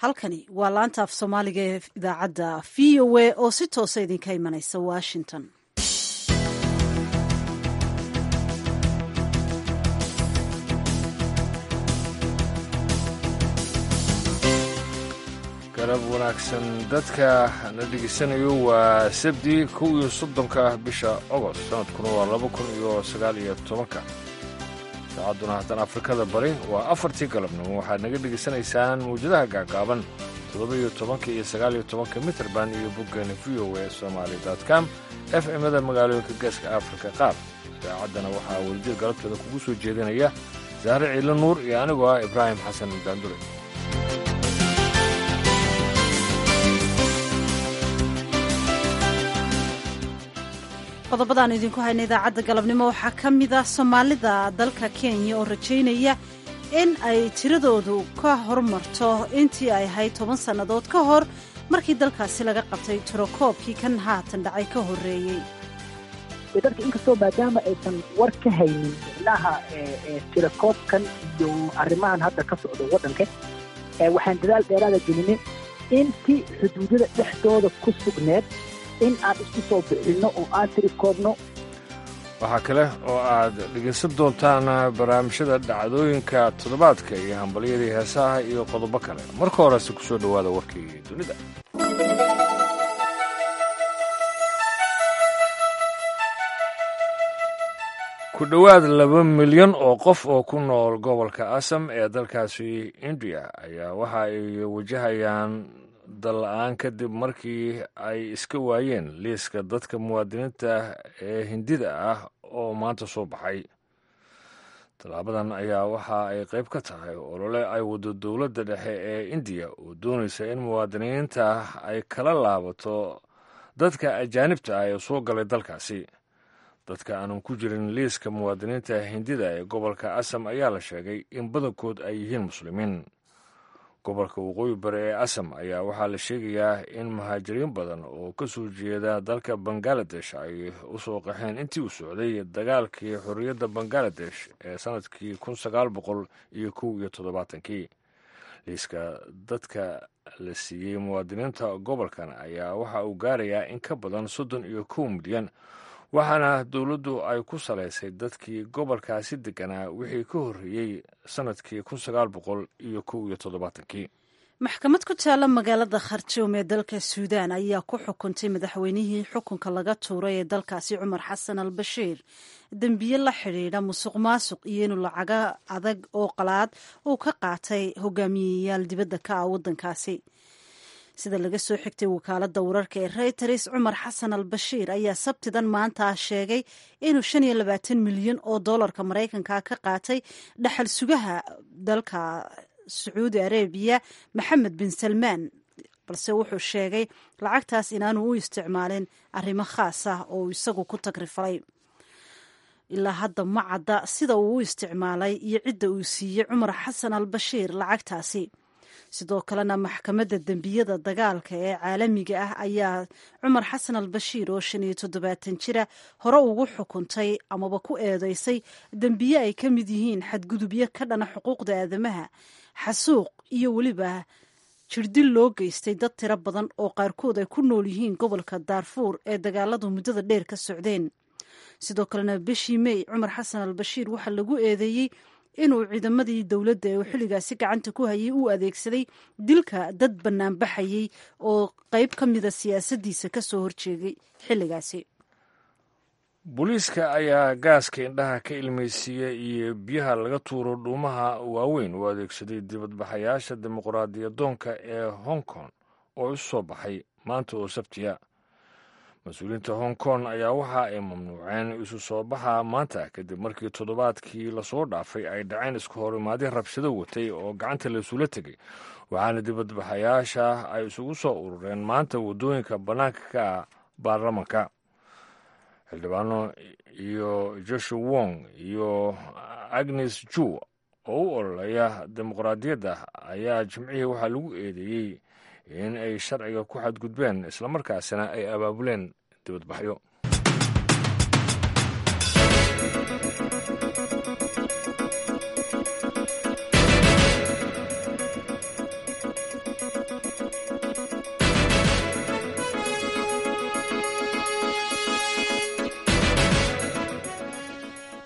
halkani waa laanta af soomaaliga ee idaacadda v o a oo si toosa idinka imanaysa washington garab wanaagsan dadka na dhegeysanayo waa sabdi kow iyo soddonka bisha ogost sanadkuna waa laba kun iyo sagaal iyo tobanka saacadduna haatan afrikada bari waa afartii galabnimo waxaad naga dhegaysanaysaan mawjadaha gaagaaban toddoba iyo tobanka iyo sagaal iyo tobanka mitrband iyo boggeena v o a somaali com f m-da magaalooyinka geeska afrika qaar idaacaddana waxaa welijeed galabteeda kugu soo jeedinaya sahre ciilo nuur iyo anigoo ah ibraahim xasan daandure qodobadaan idinku hayna idaacadda galabnimo waxaa ka mid ah soomaalida dalka kenya oo rajaynaya in ay tiradoodu ka hormarto intii ay ahayd toban sannadood ka hor markii dalkaasi laga qabtay tirokoobkii kan haatan dhacay ka horreeyey dadka inkastoo maadaama aysan war ka haynin micnaha tirakoobkan iyo arrimahan hadda ka socdo waddanka waxaan dadaal dheeraada gelinay intii xuduudada dhexdooda ku sugneed in aan isku soo bixinno oo aan tirikoobno waxaa kale oo aad dhegaysan doontaan barnaamijyada dhacdooyinka toddobaadka iyo hambalyadii heesaha iyo qodobo kale marka horese ku soo dhowaada warkii dunida ku dhowaad laba milyan oo qof oo ku nool gobolka asam ee dalkaasi indiya ayaa waxa ay wajahayaan dalla-aan kadib markii ay iska waayeen liiska dadka muwaadiniinta ee hindida ah oo maanta soo baxay tallaabadan ayaa waxa ay qayb ka tahay olole ay waddo dowladda dhexe ee indiya oo doonaysa in muwaadiniinta ay kala laabato dadka ajaanibta ah ee soo galay dalkaasi dadka aanan ku jirin liiska muwaadiniinta hindida ee gobolka asam ayaa la sheegay in badankood ay yihiin muslimiin gobolka waqooyi bari ee asam ayaa waxaa la sheegayaa in muhaajiriin badan oo ka soo jeeda dalka bangaladesh ay u soo qaxeen intii uu socday dagaalkii xorriyadda bangaladesh ee sannadkii kun sagaal boqol iyo kow iyo toddobaatankii liiska dadka la siiyey muwaadiniinta gobolkan ayaa waxa uu gaarayaa in ka badan soddon iyo kow milyan waxaana dowladdu ay ku salaysay dadkii gobolkaasi deganaa wixii ka horreeyey sannadkii kun sagaal boqol iyo kow iyo toddobaatankii maxkamad ku taalla magaalada kharjoum ee dalka suudaan ayaa ku xukuntay madaxweynihii xukunka laga tuuray ee dalkaasi cumar xasan al bashiir dembiye la xidhiidha musuq maasuq iyo inuu lacaga adag oo qalaad uu ka qaatay hogaamiyeyaal dibadda ka ah waddankaasi sida laga soo xigtay wakaaladda wararka ee reyters cumar xasan al bashiir ayaa sabtidan maanta sheegay inuu shan iyo labaatan milyan oo dollarka maraykanka ka qaatay dhaxal sugaha dalka sacuudi arabiya maxamed bin salmaan balse wuxuu sheegay lacagtaas inaanu u isticmaalin arrimo khaas ah oo isagu ku tagrifalay ilaa hadda ma cadda sida uu u isticmaalay iyo cidda uu siiyey cumar xasan al bashiir lacagtaasi sidoo kalena maxkamadda dembiyada dagaalka ee caalamiga ah ayaa cumar xasan al bashiir oo shan iyo toddobaatan jira hore ugu xukuntay amaba ku eedeysay dembiye ay ka mid yihiin xadgudubyo ka dhana xuquuqda aadamaha xasuuq iyo weliba jirdil loo geystay dad tiro badan oo qaarkood ay ku nool yihiin gobolka daarfuur ee dagaaladu muddada dheer ka socdeen sidoo kalena bishii mey cumar xasan al bashiir waxaa lagu eedeeyey inuu ciidamadii dowladda ee uu xilligaasi gacanta ku hayay uu adeegsaday dilka dad bannaanbaxayey oo qayb ka mida siyaasaddiisa ka soo horjeegay xilligaasi booliiska ayaa gaaska indhaha ka ilmaysiiya iyo biyaha laga tuuro dhuumaha waaweyn u adeegsaday dibadbaxayaasha dimuqraadiyadoonka ee hong kong oo isu soo baxay maanta oo sabtiya mas-uuliyiinta hong kong ayaa waxa ay mamnuuceen isu soo baxa maanta kadib markii toddobaadkii lasoo dhaafay ay dhaceen isku horimaadyo rabshado watay oo gacanta laisula tegay waxaana dibadbaxayaasha ay isugu soo urureen maanta waddooyinka bannaanka ka ah baarlamanka xildhibaano iyo joshua wong iyo agnes ju oo u ololeya dimuqraadiyadda ayaa jimcihii waxaa lagu eedeeyey in ay sharciga ku xadgudbeen islamarkaasina ay abaabuleen dibadbaxyo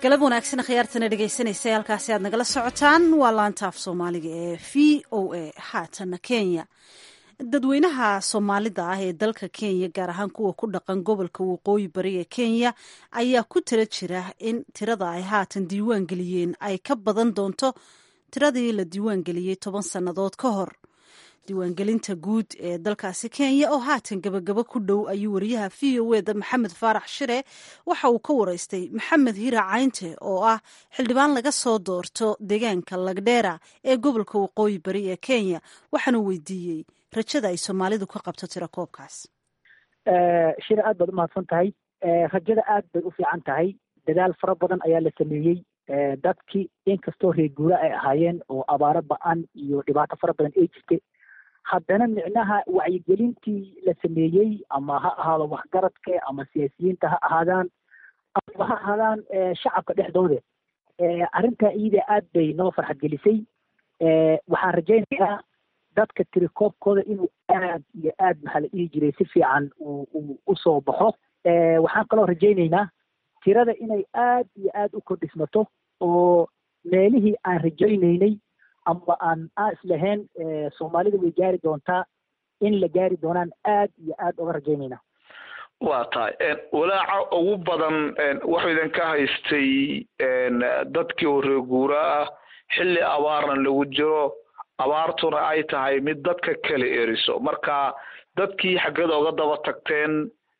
galab wanaagsan khiyaartana dhegaysanaysa halkaasi aad nagala socotaan waa laanta af soomaaliga ee v o a haatana kenya dadweynaha soomaalida ah ee dalka kenya gaar ahaan kuwa ku dhaqan gobolka waqooyi bari ee kenya ayaa ku tala jira in tirada ay haatan diiwaan geliyeen ay ka badan doonto tiradii la diiwaan geliyey toban sannadood ka hor diiwaangelinta guud ee dalkaasi kenya oo haatan gabagabo ku dhow ayuu wariyaha v o eda maxamed faarax shire waxa uu ka waraystay maxamed hira caynte oo ah xildhibaan laga soo doorto deegaanka lagdheera ee gobolka waqooyi bari ee kenya waxaanu weydiiyey rajada ay soomaalidu ka qabto tiro koobkaas shire aad baad umahadsan tahay rajada aad bay u fiican tahay dadaal fara badan ayaa la sameeyey dadkii inkastoo reer guura ay ahaayeen oo abaaro ba-an iyo dhibaato fara badan ay jirtay haddana micnaha wacyigelintii la sameeyey ama ha ahaado waxgaradka ama siyaasiyiinta ha ahaadaan ama ha ahaadaan shacabka dhexdooda arrintaa iyada aad bay noo farxad gelisay waxaan rajaynayaa dadka tirikoobkooda inuu aad iyo aad maxaa la dhihi jiray si fiican uu usoo baxo waxaan kaloo rajaynaynaa tirada inay aad iyo aad u kordhismato oo meelihii aan rajaynaynay ama aan aan islahayn soomaalida way gaari doontaa in la gaari doonaan aad iyo aad uga rajaynayna waa tahay walaaca ugu badan wuxuu idinka haystay dadkii oo reeguura ah xilli abaarna lagu jiro abaartuna ay tahay mid dadka kala eriso marka dadkii xaggada uga daba tagteen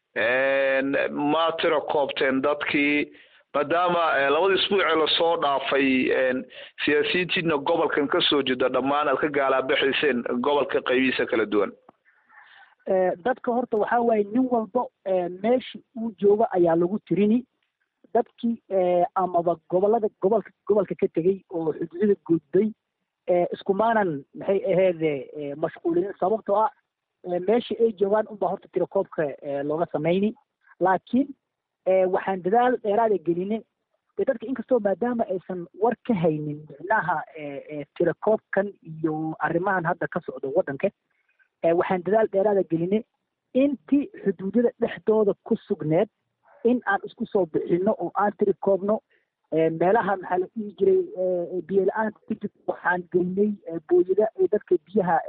ma tiro koobteen dadkii maadaama labada isbuucee lasoo dhaafay siyaasiyiintiina gobolkan kasoo jeeda dhammaan aad ka gaalaabaxayseen gobolka qaybihiisa kala duwan dadka horta waxaa waaye nin walba meesha uu jooga ayaa lagu tirini dadkii amaba gobolada gobolka gobolka ka tegey oo xuduudada gudbay iskumaanan maxay aheede mashquulinin sababtoo ah meesha ay joogaan unbaa horta tirakoobka looga samayni laakiin waxaan dadaal dheeraada geline dadka inkastoo maadaama aysan war ka haynin micnaha tirakoobkan iyo arrimahan hadda ka socdo waddanka waxaan dadaal dheeraada geline intii xuduudada dhexdooda ku sugneed in aan isku soo bixino oo aan tirikoobno meelaha maxaa la dhihi jiray biyo la-aanta ku jirta waxaan geynay booyada ay dadka biyaha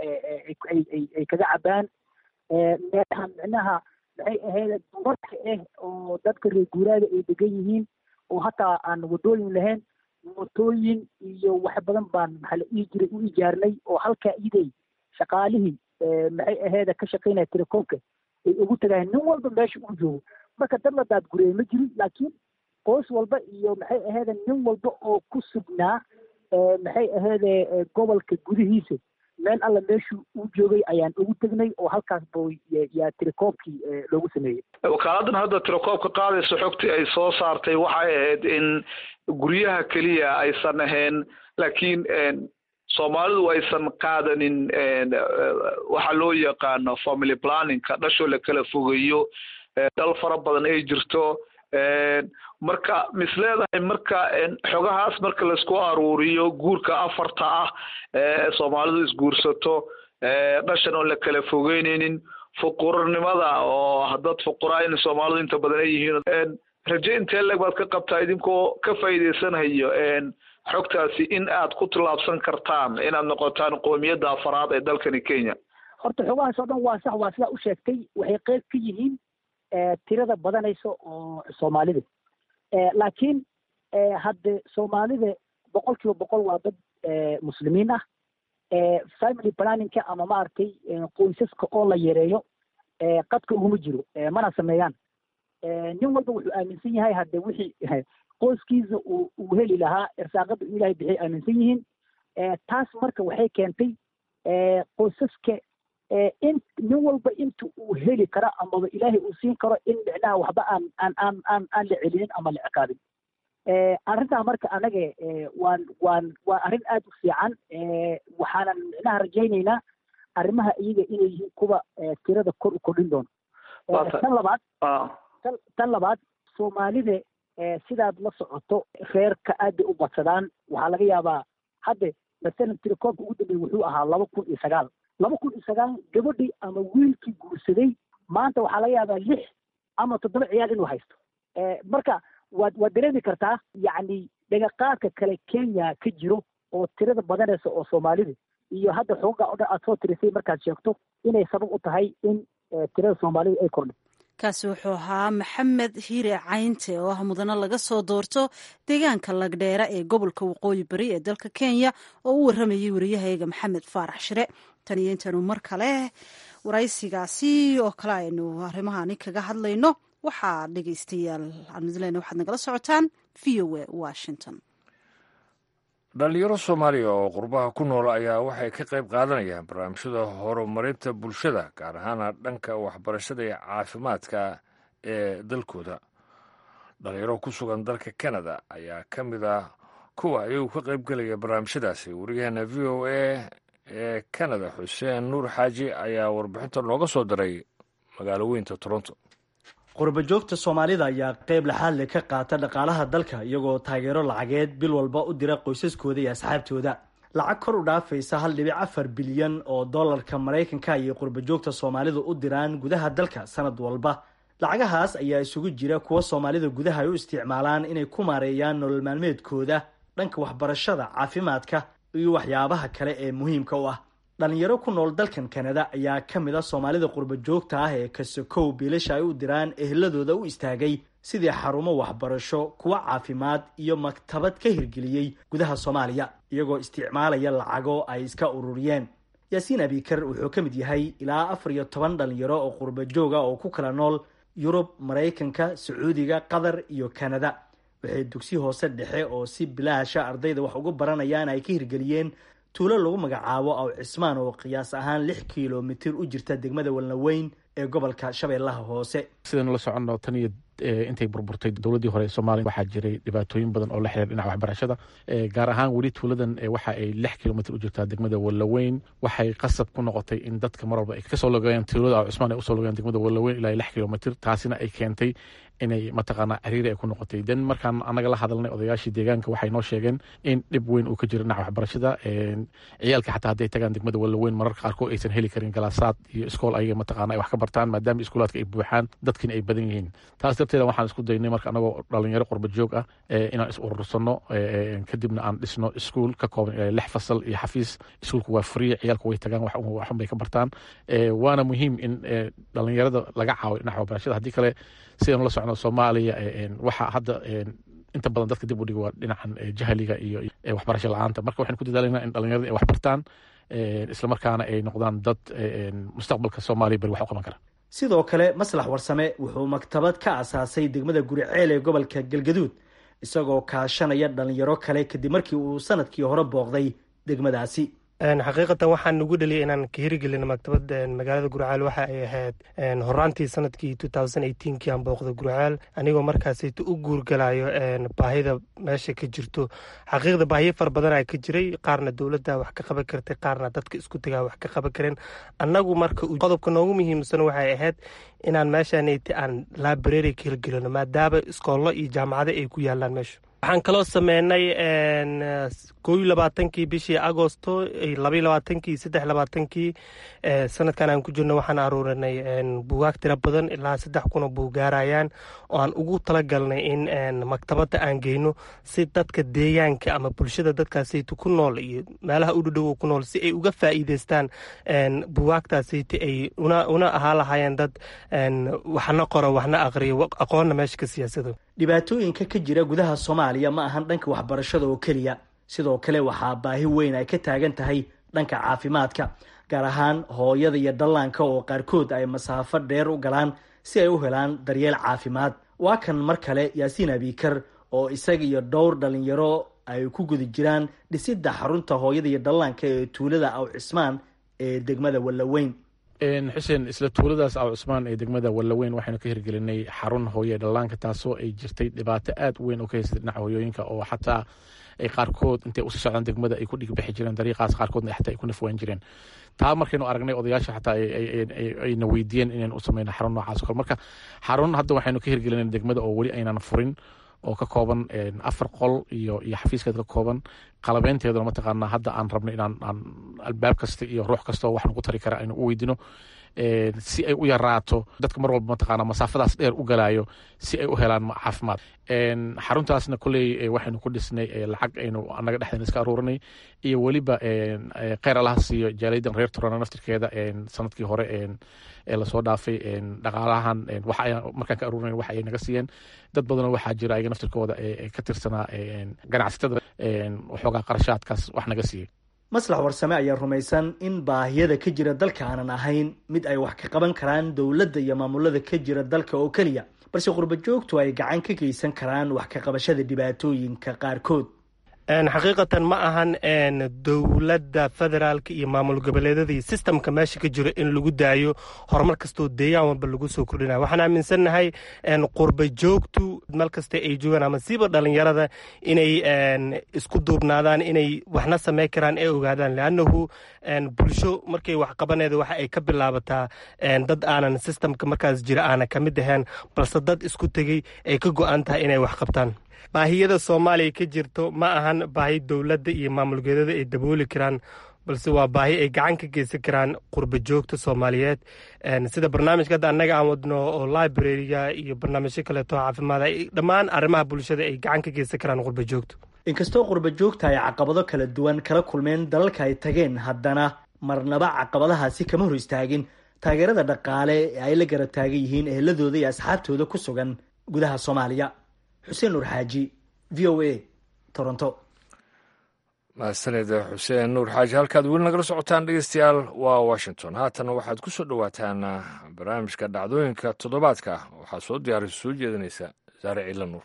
ay kaga cabaan meelaha micnaha maxay ahayd dumarka ah oo dadka reer guuraada ay degan yihiin oo hataa aan wadooyin lahayn mootooyin iyo wax badan baan maxaa la dhihi jiray u ijaarnay oo halkaa iiday shaqaalihii maxay aheeda ka shaqaynaya telekoomka ay ugu tagayeen nin walba meesha uu joogo marka dad la daadgureeye ma jirin laakiin qoys walba iyo maxay aheede nin walba oo ku sugnaa maxay aheede gobolka gudihiisa meel alla meeshuu u joogay ayaan ugu tegnay oo halkaas bo yaa tirakoobkii loogu sameeyey wakaaladdan hadda tirakoobka qaadaysa xogtii ay soo saartay waxay ahayd in guryaha keliya aysan ahayn laakiin soomaalidu aysan qaadanin waxa loo yaqaano family planningka dhashoo la kala fogeeyo dhal fara badan ay jirto marka mis leedahay marka xogahaas marka laisku aruuriyo guurka afarta ah ee soomaalidu isguursato dhashan oon la kala fogeyneynin fuqurnimada oo dad fuqura in soomaalidu inta badan ay yihiin raje intee leg baad ka qabtaa idinkoo ka faa'iideysanayo xogtaasi in aad ku tillaabsan kartaan inaad noqotaan qoomiyadda afaraad ee dalkani kenya horta xogahaas oo dhan waa sax waa sidaa u sheegtay waxay qeyb ka yihiin tirada badanaysa oo soomaalida laakiin hadde soomaalida boqol kiiba boqol waa dad muslimiin ah family planningka ama maaragtay qoysaska oo la yareeyo qadka uguma jiro mana sameeyaan nin walba wuxuu aaminsan yahay hadde wixii qoyskiisa uu uu heli lahaa irsaaqada u ilahay bixay aaminsan yihiin taas marka waxay keentay qoysaska in nin walba inta uu heli karo amaba ilaahay uu siin karo in micnaha waxba aan aan aan aan aan la celinin ama la ciqaabin arrintaa marka anaga waan waan waa arrin aad u fiican waxaanan micnaha rajaynaynaa arrimaha iyaga inay yihiin kuwa tirada kor u kordhin doono tan labaad tan labaad soomaalida sidaad la socoto reerka aad bay u badsadaan waxaa laga yaabaa hadde masalan tirakoobka ugu dambeeye wuxuu ahaa laba kun iyo sagaal laba kun iyo sagaal gabadhii ama wiilkii guursaday maanta waxaa laga yaabaa lix ama toddoba ciyaal inuu haysto marka waad waad dareemi kartaa yacni dhagaqaadka kale kenya ka jiro oo tirada badanaysa oo soomaalida iyo hadda xuquuqa o dhan aad soo tirisay markaad sheegto inay sabab u tahay in tirada soomaalida ay kordhay kaasi wuxuu ahaa maxamed hiire caynte oo ah mudano laga soo doorto deegaanka lagdheera ee gobolka waqooyi bari ee dalka kenya oo u waramayay wariyahayaga maxamed faarax shire tan iyo intaanu mar kale waraysigaasi oo kale aynu arrimahani kaga hadlayno waxaa dhegeystayaal aan midleyna waxaad nagala socotaan v o a washington dhalinyaro soomaaliya oo qurbaha ku nool ayaa waxay ka qayb qaadanayaan barnaamijyada horumarinta bulshada gaar ahaana dhanka waxbarashada iyo caafimaadka ee dalkooda dhalinyaro ku sugan dalka canada ayaa ka mid ah kuwa ayagu ka qayb gelaya barnaamijyadaasi wariyaheena v o a ee canada xuseen nuur xaaji ayaa warbixinta nooga soo diray magaalo weynta toronto qurba joogta soomaalida ayaa qeyb laxaadle ka qaata dhaqaalaha dalka iyagoo taageero lacageed bil walba u dira qoysaskooda iyo asxaabtooda lacag kor u dhaafaysa hal dhibic afar bilyan oo dollarka maraykanka ayay qurba joogta soomaalidu u diraan gudaha dalka sanad walba lacagahaas ayaa isugu jira kuwa soomaalida gudaha ay u isticmaalaan inay ku maareeyaan nolol maalmeedkooda dhanka waxbarashada caafimaadka iyo waxyaabaha kale ee muhiimka u ah dhalinyaro ku nool dalkan kanada ayaa ka mid a soomaalida qurba joogta ah ee kasakow biilasha ay u diraan eheladooda u istaagay sidii xarumo waxbarasho kuwa caafimaad iyo maktabad ka hirgeliyey gudaha soomaaliya iyagoo isticmaalaya lacago ay iska ururiyeen yaasiin abikar wuxuu ka mid yahay ilaa afar iyo toban dhalinyaro oo qurba jooga oo ku kala nool yurub maraykanka sacuudiga qatar iyo kanada waxay dugsi hoose dhexe oo si bilaasha ardayda wax ugu baranayaan ay ka hirgeliyeen tuulo lagu magacaabo aw cismaan oo qiyaas ahaan lix kilomitir u jirta degmada walnaweyn ee gobolka shabeellaha hoose sidaynu la soconno tan iyo intay burburtay dowladdii hore ee soomaaliya waxaa jiray dhibaatooyin badan oo la xiriir dhinaca waxbarashada gaar ahaan weli tuuladan waxa ay lix kilomitr u jirtaa degmada wallaweyn waxay qasab ku noqotay in dadka mar walba ay kasoo logayaan tuulada aw cismaan ay usoo logayaan degmada wallaweyn ilaa lix kilomitr taasina ay keentay inay mataqaanaa ciriiri ay ku noqotay den markaan anaga la hadalnay odayaashii deegaanka waxay noo sheegeen in dhib weyn uu ka jiro dhinaca waxbarashada ciyaalka xataa hadday tagaan degmada wallaweyn mararka qaarkood aysan heli karin galaasaad iyo iskool ayaga mataqaana ay wax ka bartaan maadaama iskuulaadka ay buuxaan dadkiina ay badan yihiin taas darteeda waxaan isku daynay marka anagoo dhalinyaro qurba joog ah inaan is urursano kadibna aan dhisno iskuul ka kooban ilaa lix fasal iyo xafiis iskuulku waa free ciyaalku way tagaan waxun bay ka bartaan waana muhiim in dhalinyarada laga caawiyo dhinaca waxbarashada haddii kale sidaynu la socno soomaaliya waxaa hadda inta badan dadka dib u dhiga waa dhinacan jahliga iyo waxbarasho la-aanta marka waxaynu ku dadaalanaa in dhalinyarada ay wax bartaan islamarkaana ay noqdaan dad mustaqbalka soomaaliya beri wax u qaban kara sidoo kale maslax warsame wuxuu maktabad ka asaasay degmada guriceel ee gobolka galgaduud isagoo kaashanaya dhalinyaro kale kadib markii uu sanadkii hore booqday degmadaasi xaqiiqatan waxaan nagu dhaliyay inaan ka hirigelino maktabad magaalada gurcaal waxa ay ahayd horaantii sanadkii kii aan booqda gurcaal anigoo markaasayta u guurgalayo baahida meesha ka jirto xaqiiqda baahiyo fara badan a ka jiray qaarna dowladda wax ka qaban kartay qaarna dadka isku tagaa wax ka qaban kareen annagu marka qodobka noogu muhiimsan waxay ahayd inaan meeshaanayta aan library ka hirgelino maadaama iskoollo iyo jaamacado ay ku yaalaan meesha waxaan kaloo sameynay kooiyo labaatankii bishii agosto labaiyo labaatankii saddex labaatankii sanadkan aan ku jirno waxaan aruurinay buugaag tiro badan ilaa saddex kuna buugaarayaan oo aan ugu talagalnay in maktabadda aan geyno si dadka deegaanka ama bulshada dadkaasayta ku nool iyo meelaha u dhudhow ku nool si ay uga faa'iideystaan buugaagtaasayta ay una ahaa lahaayeen dad waxna qoro waxna aqriyo aqoonna meesha ka siyaasado dhibaatooyinka ka jira gudaha soomaaliya ma ahan dhanka waxbarashada oo keliya sidoo kale waxaa baahi weyn ay ka taagan tahay dhanka caafimaadka gaar ahaan hooyada iyo dhallaanka oo qaarkood ay masaafo dheer u galaan si ay u helaan daryeel caafimaad waa kan mar kale yaasiin abikar oo isaga iyo dhowr dhalinyaro ay ku guda jiraan dhisidda xarunta hooyada iyo dhallaanka ee tuulada aw cismaan ee degmada wallaweyn xuseen isla tuuladaas aw cusmaan ee degmada wallaweyn waxaynu ka hirgelinay xarun hooye dhallaanka taasoo ay jirtay dhibaato aad u weyn oo ka haysatay dhinaca hooyooyinka oo xataa ay qaarkood intay usii socdaan degmada ay ku dhigbixi jireen dariiqaas qaarkoodna xataa ay ku nafwaan jireen taa markaynu aragnay odayaasha xataa ayna weydiiyeen inaynu u sameyno xarun noocaas kale marka xarun hadda waxaynu ka hirgelinay degmada oo weli aynan furin oo ka kooban afar qol iyo iyo xafiiskeed ka kooban qalabeynteeduna mataqaanaa hadda aan rabno inaan aan albaab kasta iyo ruux kastao wax nagu tari kara aynu u weydino si ay u yaraato dadka mar walba mataqaana masaafadaas dheer u galaayo si ay u helaan caafimaad xaruntaasna kolley waxaynu ku dhisnay lacag aynu anaga dhexdeena iska aruurinay iyo weliba kheyr allaha siiyo jaaliyaddan reer turana naftirkeeda sanadkii hore ee lasoo dhaafay dhaqaalahan markaan ka aruurinay wax ay naga siiyeen dad badanoo waxaa jira ayaga naftirkooda ka tirsanaa ganacsatada waxoogaa qarashaadkaas wax naga siiyey maslax warsame ayaa rumaysan in baahiyada ka jira dalka aanan ahayn mid ay wax ka qaban karaan dowladda iyo maamulada ka jira dalka oo keliya balse qurba joogtu ay gacan ka geysan karaan wax ka qabashada dhibaatooyinka qaarkood xaqiiqatan ma ahan dowladda federaalka iyo maamul goboleedadii sistamka meesha ka jiro in lagu daayo horumar kastoo deegaan walba lagu soo kordhinayo waxaan aaminsannahay qurba joogtu meel kasta ay joogaan ama siiba dhalinyarada inay isku duubnaadaan inay waxna samey karaan ee ogaadaan leannahu bulsho markay wax qabaneeda waxa ay ka bilaabataa dad aanan sistamka markaas jira aanan ka mid ahayn balse dad isku tegey ay ka go-an tahay inay wax qabtaan baahiyada soomaaliya ka jirto ma ahan baahi dowladda iyo maamulgeedada ay dabooli karaan balse waa baahi ay gacan ka geysan karaan qurba joogta soomaaliyeed sida barnaamijka hadda annaga aan wadno oo librariga iyo barnaamijyo kaleeto caafimaad dhammaan arrimaha bulshada ay gacan ka geysan karaan qurba joogta inkastoo qurba joogta ay caqabado kala duwan kala kulmeen dalalka ay tageen haddana marnaba caqabadahaasi kama hor istaagin taageerada dhaqaale ee ay la garab taagan yihiin eheladooda iyo asxaabtooda ku sugan gudaha soomaaliya xuseen nuur xaaji v o a toronto mahadsaned xuseen nuur xaaji halkaad weli nagala socotaan dhegeystayaal waa washington haatana waxaad ku soo dhowaataan barnaamijka dhacdooyinka toddobaadka waxaa soo diyaarisa soo jeedinaysa saare ciila nuur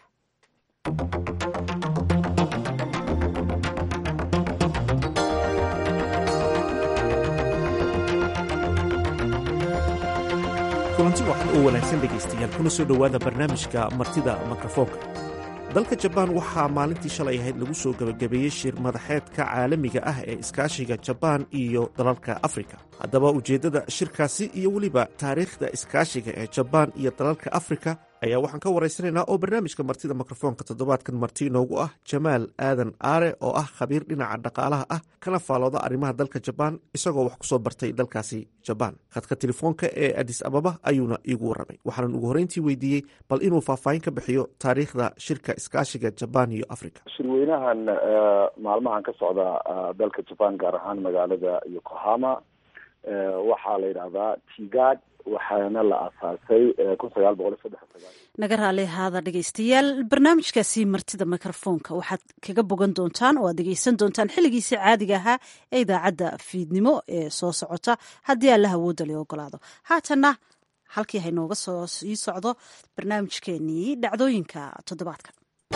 kulanti waxan oo wanaagsan dhegaystayaal kuna soo dhowaada barnaamijka martida mikrofoonka dalka jabaan waxaa maalintii shalay ahayd lagu soo gebagabeeyey shir madaxeedka caalamiga ah ee iskaashiga jabaan iyo dalalka afrika haddaba ujeeddada shirkaasi iyo weliba taariikhda iskaashiga ee jabaan iyo dalalka afrika ayaa waxaan ka waraysanaynaa oo barnaamijka martida mikrofoonka toddobaadkan marti inoogu ah jamaal aadan aare oo ah khabiir dhinaca dhaqaalaha ah kana faalooda arrimaha dalka jabaan isagoo wax kusoo bartay dalkaasi jabaan khadka telefoonka ee adis ababa ayuuna iigu warramay waxaanan ugu horreyntii weydiiyey bal inuu faahfaahin ka bixiyo taariikhda shirka iskaashiga jabaan iyo africa shirweynahan maalmahan ka socda dalka jabaan gaar ahaan magaalada yokohama waxaa la yidhahdaa tigad waxaana la aasaasay kun sagaal boqol iyo saddex sagaal naga raali ahaada dhegeystayaal barnaamijkaasi martida mikrofoonka waxaad kaga bogan doontaan oo aad dhegeysan doontaan xilligiisii caadiga ahaa ee idaacadda fiidnimo ee soo socota haddii alla hawooda la ogolaado haatanna halkii haynooga soo sii socdo barnaamijkeenii dhacdooyinka toddobaadka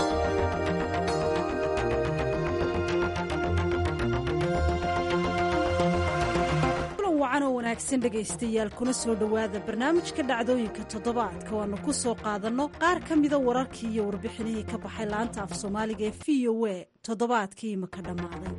wacanoo wanaagsan dhegaystayaal kuna soo dhowaada barnaamijka dhacdooyinka toddobaadka waanu ku soo qaadanno qaar ka mida wararkii iyo warbixinihii ka baxay laanta af soomaaliga ee v o a toddobaadkii imaka dhammaaday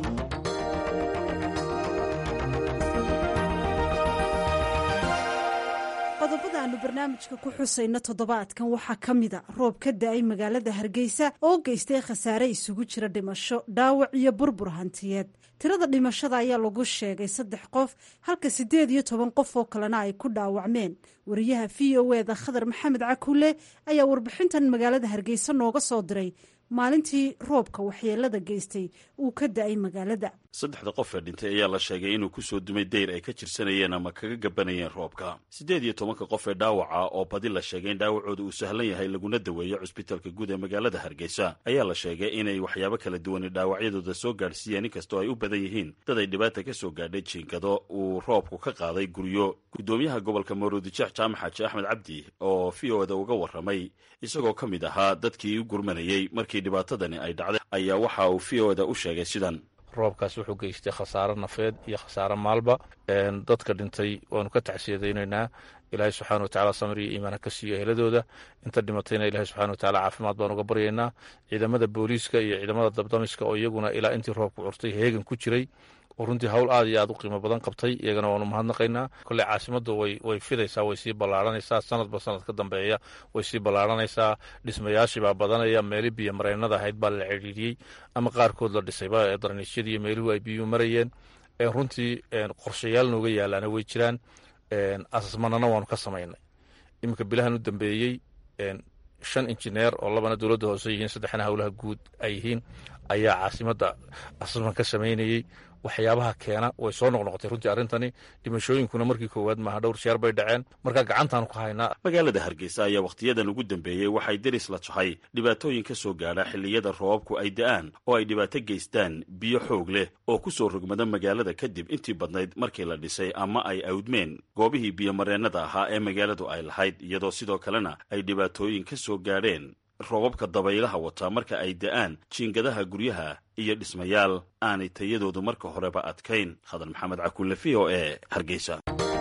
qodobada aanu barnaamijka ku xusayno toddobaadkan waxaa ka mida roob ka da-ay magaalada hargeysa oo geystay khasaare isugu jira dhimasho dhaawac iyo burbur hantiyeed tirada dhimashada ayaa lagu sheegay saddex qof halka siddeed iyo toban qof oo kalena ay ku dhaawacmeen wariyaha v o eda khadar maxamed cakuule ayaa warbixintan magaalada hargeysa nooga soo diray maalintii roobka waxyeelada geystay uu ka da-ay magaalada saddexda qof ee dhintay ayaa la sheegay inuu ku soo dumay deyr ay ka jirsanayeen ama kaga gabanayeen roobka siddeed iyo tobanka qof ee dhaawaca oo badi la sheegay in dhaawacooda uu sahlan yahay laguna daweeyo cusbitaalka guud ee magaalada hargeysa ayaa la sheegay inay waxyaabo kala duwani dhaawacyadooda soo gaadhsiiyeen inkastoo ay u badan yihiin dad ay dhibaata ka soo gaadhay jiinkado uu roobku ka qaaday guryo guddoomiyaha gobolka maruudijeex jaamac xaaji axmed cabdi oo v o da uga warramay isagoo ka mid ahaa dadkii u gurmanayey markii dhibaatadani ay dhacday ayaa waxa uu v o da u sheegay sidan roobkaas wuxuu geystay khasaaro nafeed iyo khasaaro maalba dadka dhintay waanu ka tacsiyadaynaynaa ilaahay subxana watacaala samir iyo iimaana ka siiyo eheladooda inta dhimatayna ilahay subxana watacaala caafimaad baan uga baryaynaa ciidamada booliiska iyo ciidamada dabdamiska oo iyaguna ilaa intii roobku curtay heegan ku jiray oo runtii hawl aad iyo aad u qiimo badan qabtay iyagana waanu mahadnaqaynaa kolley caasimaddu way fidaysaa way sii ballaaranaysaa sanadba sanad ka dambeeya way sii ballaaranaysaa dhismayaashii baa badanaya meeli biyo mareennada ahayd baa la cidhiidhiyey ama qaarkood la dhisayba ee darniisyadii iyo meeluhu ay biyuhu marayeen runtii qorshayaal nooga yaalaana way jiraan asasmanana waanu ka samaynay iminka bilahan u dambeeyey shan injineer oo labana dowladda hoose yihiin saddexna howlaha guud ay yihiin ayaa caasimadda asasman ka samaynayey waxyaabaha keena way soo noqnoqotay runtii arrintani dhimashooyinkuna markii koowaad maaha dhowr jeer bay dhaceen markaa gacantaanu ku haynaa magaalada hargeysa ayaa wakhtiyadan ugu dambeeyey waxay deris la tahay dhibaatooyin ka soo gaadha xilliyada roobabku ay da'aan oo ay dhibaato geystaan biyo xoog leh oo ku soo rogmada magaalada kadib intii badnayd markii la dhisay ama ay awdmeen goobihii biyomareennada ahaa ee magaaladu ay lahayd iyadoo sidoo kalena ay dhibaatooyin ka soo gaadheen roobabka dabaylaha wataa marka ay da'aan jiingadaha guryaha iyo dhismayaal aanay tayadoodu marka horeba adkayn hadan maxamed cakulle v o e hargeysa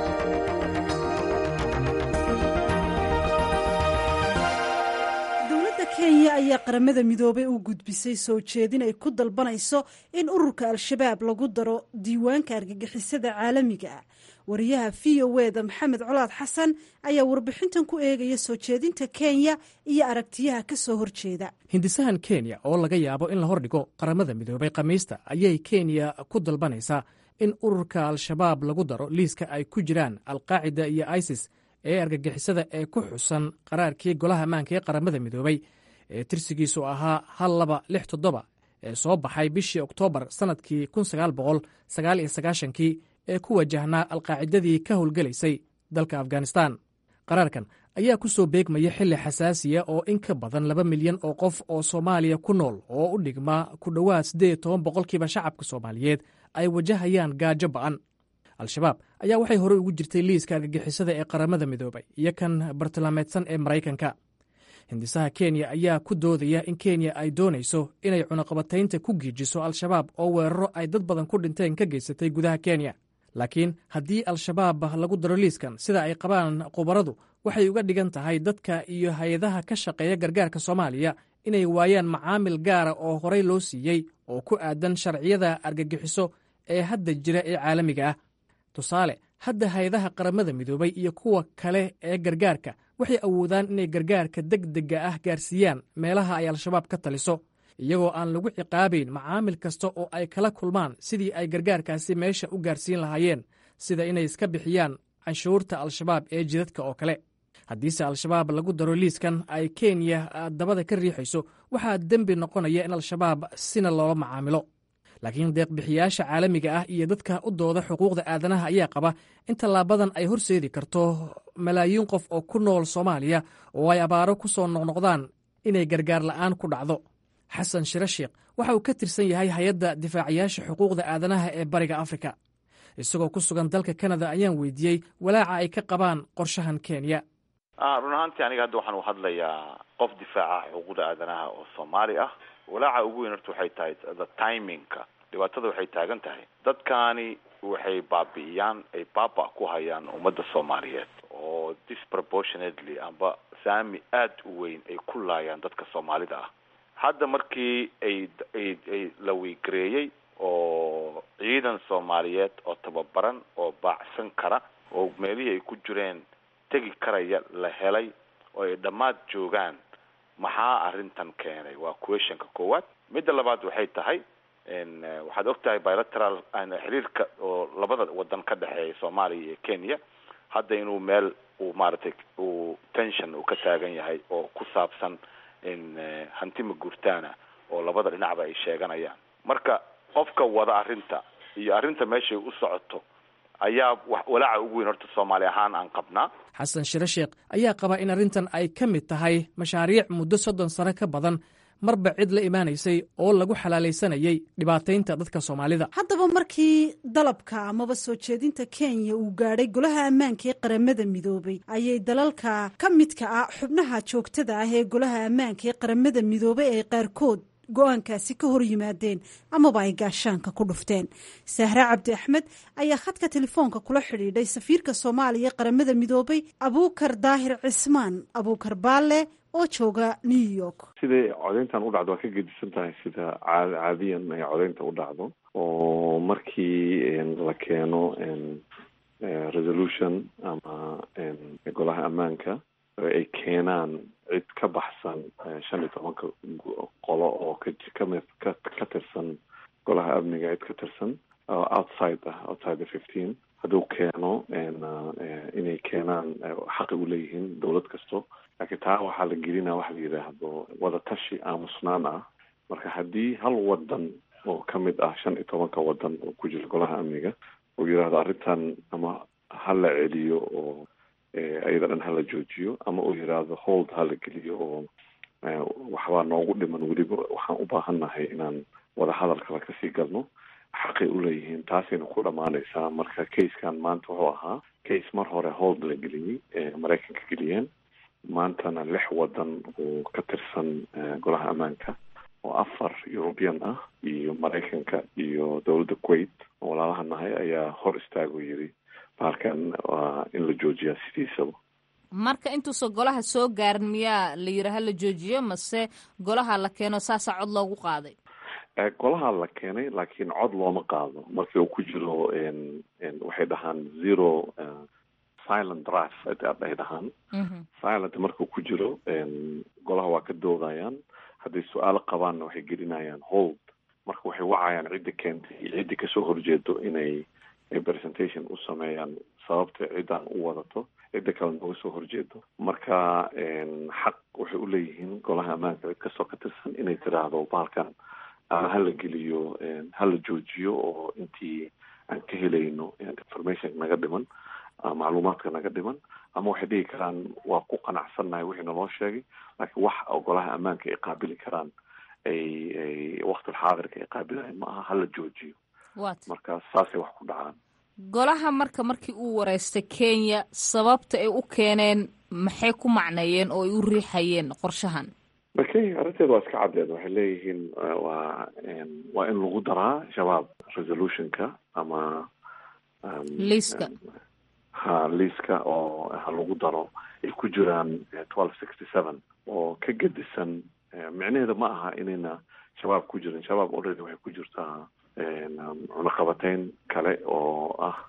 dowladda kenya ayaa qaramada midoobay u gudbisay soo jeedin ay ku dalbanayso in ururka al-shabaab lagu daro diiwaanka argagixisada caalamiga ah wariyaha v o e da maxamed colaad xasan ayaa warbixintan ku eegaya soo jeedinta kenya iyo aragtiyaha ka soo horjeeda hindisahan kenya oo laga yaabo in la hordhigo qaramada midoobay khamiista ayay kenya ku dalbanaysaa in ururka al-shabaab lagu daro liiska ay ku jiraan alqaacida iyo isis ee argagixisada ee ku xusan qaraarkii golaha ammaanka ee qaramada midoobay ee tirsigiisu ahaa hal laba lix toddoba ee soo baxay bishii oktoobar sannadkii kun sagaal boqol sagaal iyo sagaashankii ee ku wajahnaa alqaacidadii ka howlgelaysay dalka afghanistan qaraarkan ayaa ku soo beegmaya xilli xasaasiya oo in ka badan laba milyan oo qof oo soomaaliya ku nool oo u dhigma ku dhowaad siddeed iyo toban boqolkiiba shacabka soomaaliyeed ay wajahayaan gaajo ba'an al-shabaab ayaa waxay horey ugu jirtay liiska argagixisada ee qaramada midoobay iyo kan bartilmaameedsan ee maraykanka hindisaha kenya ayaa ku doodaya in kenya ay doonayso inay cunaqabataynta ku giijiso al-shabaab oo weeraro ay dad badan ku dhinteen ka geysatay gudaha kenya laakiin haddii al-shabaab lagu daro liiskan sida ay qabaan khubaradu waxay uga dhigan tahay dadka iyo hay-adaha ka shaqeeya gargaarka soomaaliya inay waayaan macaamil gaara oo horey loo siiyey oo ku aadan sharciyada argagixiso ee hadda jira ee caalamiga ah tusaale hadda hay-adaha qaramada midoobay iyo kuwa kale ee gargaarka waxay awoodaan inay gargaarka deg dega ah gaarsiiyaan meelaha ay al-shabaab ka taliso iyagoo aan lagu ciqaabayn macaamil kasta oo ay kala kulmaan sidii ay gargaarkaasi meesha u gaarsiin lahaayeen sida inay iska bixiyaan canshuurta al-shabaab ee jidadka oo kale haddiise al-shabaab lagu daro liiskan ay kenya dabada ka riixayso waxaa dembi noqonaya in al-shabaab sina loola macaamilo laakiin deeqbixiyaasha caalamiga ah iyo dadka u dooda xuquuqda aadanaha ayaa qaba in tallaabadan ay horseedi karto malaayiin qof oo ku nool soomaaliya oo ay abaaro ku soo noqnoqdaan inay gargaar la'aan ku dhacdo xasan shire sheekh waxa uu ka tirsan yahay hay-adda difaacayaasha xuquuqda aadanaha ee bariga afrika isagoo ku sugan dalka kanada ayaan weydiiyey walaaca ay ka qabaan qorshahan kenya run ahaantii aniga hadda waxaan u hadlayaa qof difaaca xuquuqda aadanaha oo soomaali ah walaaca ugu weyn horta waxay tahay the timingka dhibaatada waxay taagan tahay dadkaani waxay baabi'iyaan ay baaba ku hayaan ummadda soomaaliyeed oo disproportionately amba saami aada u weyn ay ku laayaan dadka soomaalida ah hadda markii ay ay ay la wiigareeyey oo ciidan soomaaliyeed oo tababaran oo baacsan kara oo meelihii ay ku jireen tegi karaya la helay oo ay dhammaad joogaan maxaa arrintan keenay waa questionka koowaad midda labaad waxay tahay waxaad og tahay bilateral xiriirka oo labada wadan ka dhexeeya soomaaliya iyo kenya hadda inuu meel uu maaragtay uu tension uu ka taagan yahay oo ku saabsan hantima guurtaana oo labada dhinacba ay sheeganayaan marka qofka wada arrinta iyo arrinta meeshay u socoto ayaa walaaca ugu weyn horta soomaali ahaan aan qabnaa xasan shire sheekh ayaa qaba in arrintan ay ka mid tahay mashaariic muddo soddon sano ka badan marba cid la imaanaysay oo lagu xalaalaysanayay dhibaataynta dadka soomaalida haddaba markii dalabka amaba soo jeedinta kenya uu gaadhay golaha ammaanka ee qaramada midoobay ayay dalalka ka midka ah xubnaha joogtada ah ee golaha ammaanka ee qaramada midoobay ay qaarkood go-aankaasi ka hor yimaadeen amaba ay gaashaanka ku dhufteen sahre cabdi axmed ayaa khadka telefoonka kula xidhiidhay safiirka soomaaliya qaramada midoobay abuukar daahir cismaan abuukar baalle oo jooga new york siday codeyntan u dhacdo waa ka gedisan tahay sida caad caadiyan ay codeynta u dhacdo oo markii la keeno resolution ama golaha ammaanka ay keenaan cid ka baxsan shan iyo tobanka qolo oo kakami ka ka tirsan golaha amniga cid ka tirsan oo outside ah outside the fifteen hadduu keeno inay keenaan xaqi u leeyihiin dowlad kasto laakiin taa waxaa la gelinaa waxa la yidhaahdo wadatashi aamusnaan ah marka haddii hal wadan oo ka mid ah shan iyo tobanka wadan oo ku jira golaha amniga uu yidhaahdo arrintan ama hala celiyo oo iyada dhan hala joojiyo ama uu yidhaahdo hold hala geliyo oo waxbaa noogu dhiman weliba waxaan u baahannahay inaan wadahadal kale kasii galno xaqay u leeyihiin taasayna ku dhammaanaysaa marka casekan maanta wuxuu ahaa case mar hore hold la geliyey maraykanka geliyeen maantana lix wadan oo ka tirsan golaha ammaanka oo afar european ah iyo maraykanka iyo dowladda kuwait oo walaalaha nahay ayaa hor istaagoo yiri bahalkan waa in la joojiyaa sidiisaba marka intuusan golaha soo gaarin miyaa la yidhi ha la joojiyo mase golaha la keeno saasaa cod loogu qaaday golaha la keenay laakiin cod looma qaado markii uu ku jiro waxay dhahaan zero silent draft ay dhahaan silent markuu ku jiro golaha waa ka doodayaan hadday su-aalo qabaanna waxay gelinayaan hold marka waxay wacayaan cidda keentay iyo ciddi kasoo horjeedo inay presentation u sameeyaan sababta ciddaan u wadato cidda kale nooga soo horjeedo marka xaq waxay uleeyihiin golaha ammaanka cid kastoo ka tirsan inay tiraahdo bahalkan ama hala geliyo hala joojiyo oo intii aan ka helayno information naga dhiman macluumaadka naga dhiman ama waxay dhihi karaan waa ku qanacsannahay wixii naloo sheegay laakiin wax golaha ammaanka ay qaabili karaan ay ay waqtilxaadirka ay qaabilayan ma aha hala joojiyo marka saasay wax ku dhacaan golaha marka markii uu wareystay kenya sababta ay u keeneen maxay ku macneeyeen oo ay u riixayeen qorshahan kenya arrinteeda waa iska caddeed waxay leeyihiin waa waa in lagu daraa shabaab resolutionka ama liiska ha liiska oo ha lagu daro ay ku jiraan twelve sixty seven oo ka gedisan micnaheeda ma aha inayna shabaab ku jirin shabaab already waxay ku jirtaa cunaqabateyn kale oo ah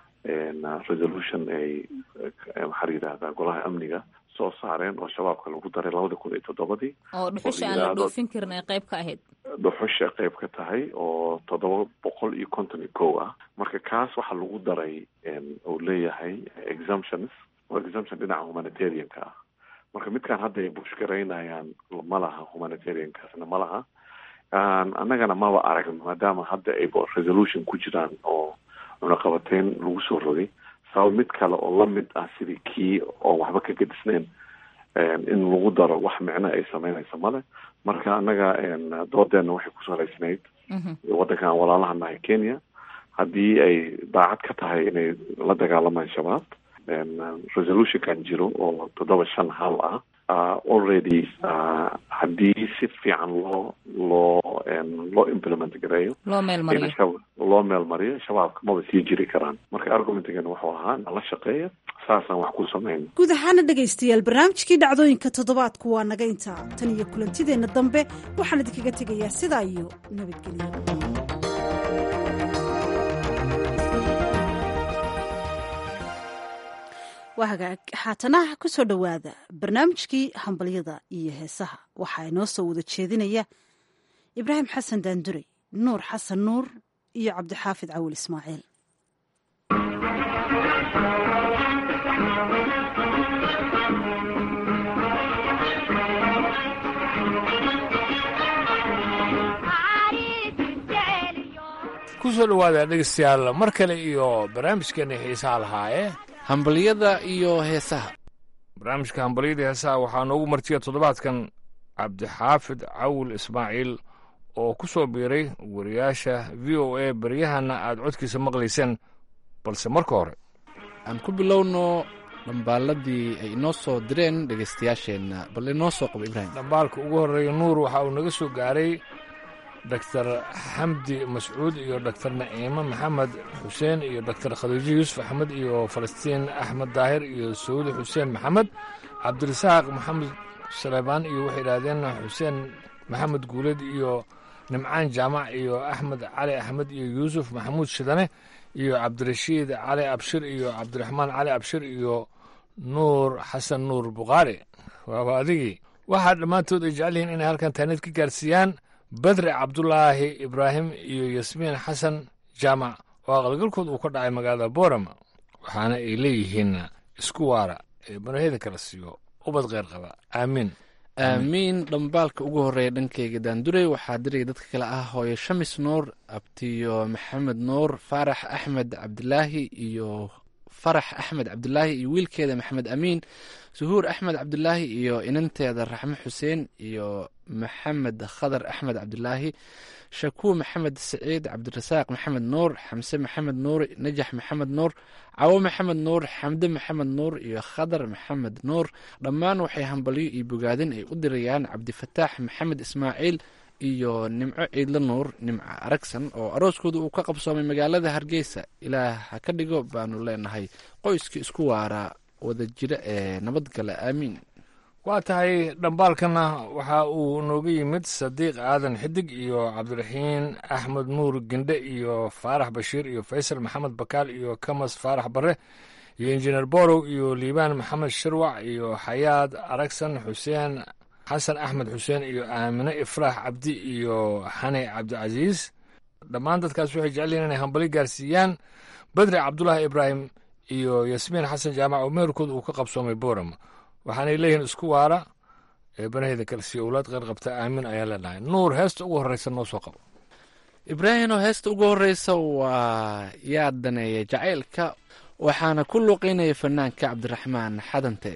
resolution ay maxaa la yidhahdaa golaha amniga soo saareen oo shabaabka lagu daray labada kun iyo toddobadii oo dhuxusha aan la dhoofin karin ay qayb ka ahayd dhuxusha qayb ka tahay oo toddoba boqol iyo konton iyo kow ah marka kaas waxaa lagu daray uu leeyahay exemptions oo exemption dhinaca humanitarianka ah marka midkaan hadda ay bushgaraynayaan ma laha humanitariankaasna ma laha annagana maba aragno maadaama hadda ay resolution ku jiraan oo cunaqabateyn lagu soo rogay sabab mid kale oo lamid ah sidii kii oo waxba ka gedisneyn in lagu daro wax micno ay sameynaysa male marka annaga doodeena waxay ku salaysnayd waddankan walaalaha nahay kenya haddii ay daacad ka tahay inay la dagaalamaan shabaab resolutionkan jiro oo toddoba shan hal ah already haddii si fiican loo loo loo implement gareeyo loo meel mariyo loo meel mariyo shabaabka maba sii jiri karaan marka argumentigan wuxuu ahaa nala shaqeeya saasaan wax ku samayno guud ahaana dhegaystayaal barnaamijkii dhacdooyinka toddobaadku waa naga intaa tan iyo kulantideenna dambe waxaan idinkaga tegayaa sidaa iyo nabadgelyo waa hagaag haatanaha ku soo dhowaada barnaamijkii hambalyada iyo heesaha waxaa inoo soo wada jeedinaya ibraahim xasan daandurey nuur xasan nuur iyo cabdixaafid cawil ismaaciil kusoo dhawaada dhegeystayaal mar kale iyo barnaamijkeena xiisaha lahaaye hambalyada iyo heesaha barnaamijka hambalyada heesaha waxaa noogu martiya toddobaadkan cabdixaafid cawil ismaaciil oo ku soo biiray wariyaasha v o a baryahana aad codkiisa maqlayseen balse marka hore aan ku bilowno dhambaaladii ay inoo soo direen dhegaystayaasheenna bal inoo soo qabo ibraahim dhambaalka ugu horreeya nuur waxa uu naga soo gaaray doctor xamdi mascuud iyo doctor naciime maxamed xuseen iyo doctor khadiijo yuusuf axmed iyo falastiin axmed daahir iyo saudi xuseen maxamed cabdirasaaq maxamed saleebaan iyo waxay idhaahdeen xuseen maxamed guuleed iyo nimcaan jaamac iyo axmed cali axmed iyo yuusuf maxamuud shidane iyo cabdirashiid cali abshir iyo cabdiraxmaan cali abshir iyo nuur xasan nuur bukhaari waaba adigii waxaa dhammaantood ay jecel yihiin inay halkan taanid ka gaarsiiyaan badre cabdulaahi ibraahim iyo yasmiin xasan jaamac oo aqalgalkood uu ka dhacay magaalada borama waxaana ay leeyihiin isku waara ee banaheda kala siiyo ubad kheyr qaba aamiin aamiin dhambaalka ugu horeeya dhankeyga daandurey waxaa diraya dadka kale ah hooyo shamis nuur abtiyo maxamed nuur faarax axmed cabdilaahi iyo farax axmed cabdilaahi iyo wiilkeeda maxamed amiin suhuur axmed cabdilaahi iyo inanteeda raxme xuseen iyo maxamed khadar axmed cabdilaahi shakuur maxamed saciid cabdirasaaq maxamed nuur xamse maxamed nuur najax maxamed nuur cawo maxamed nuur xamde maxamed nuur iyo khadar maxamed nuur dhammaan waxay hambalyo iyo bogaadin ay u dirayaan cabdifataax maxamed ismaaciil iyo nimco ciidla nuur nimco aragsan oo arooskooda uu ka qabsoomay magaalada hargeysa ilaah ha ka dhigo baanu leenahay qoyska isku waara wada jira ee nabadgala aamiin waa tahay dhambaalkana waxa uu nooga yimid sadiiq aadan xidig iyo cabdiraxiin axmed nuur gendhe iyo faarax bashiir iyo faysal maxamed bakaal iyo kamas faarax bare iyo injineer borow iyo liibaan maxamed shirwac iyo xayaad aragsan xuseen xasan axmed xuseen iyo aamine ifraax cabdi iyo xane cabdicasiis dhammaan dadkaas waxay jecelyihin inay hambali gaarsiiyaan bedri cabdulaahi ibraahim iyo yasmiin xasan jaamac oo meherkooda uu ka qabsoomay borama waxaanay leeyihiin isku waara ee banaheyda kale sii owlaad qeyr qabta aamin ayaa leenahay nuur heesta ugu horreysa noo soo qabo ibraahino heesta ugu horreysa waa yaa daneeya jacaylka waxaana ku luuqeynaya fanaanka cabdiraxmaan xadante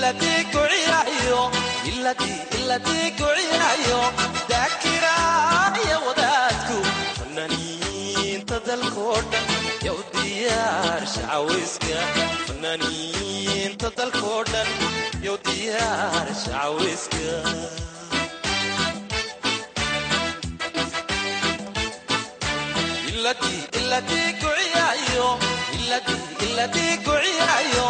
iladii kuciyayo iladii iladii kuciyayo daakiraaya wadaadku fanaaniinta dalkoo dhan yow diyaar shacaweyska fanaaniinta dalkoo dhan yow diyaar shacaweyska iladii iladii kuciyayo iladii iladii kuciyayo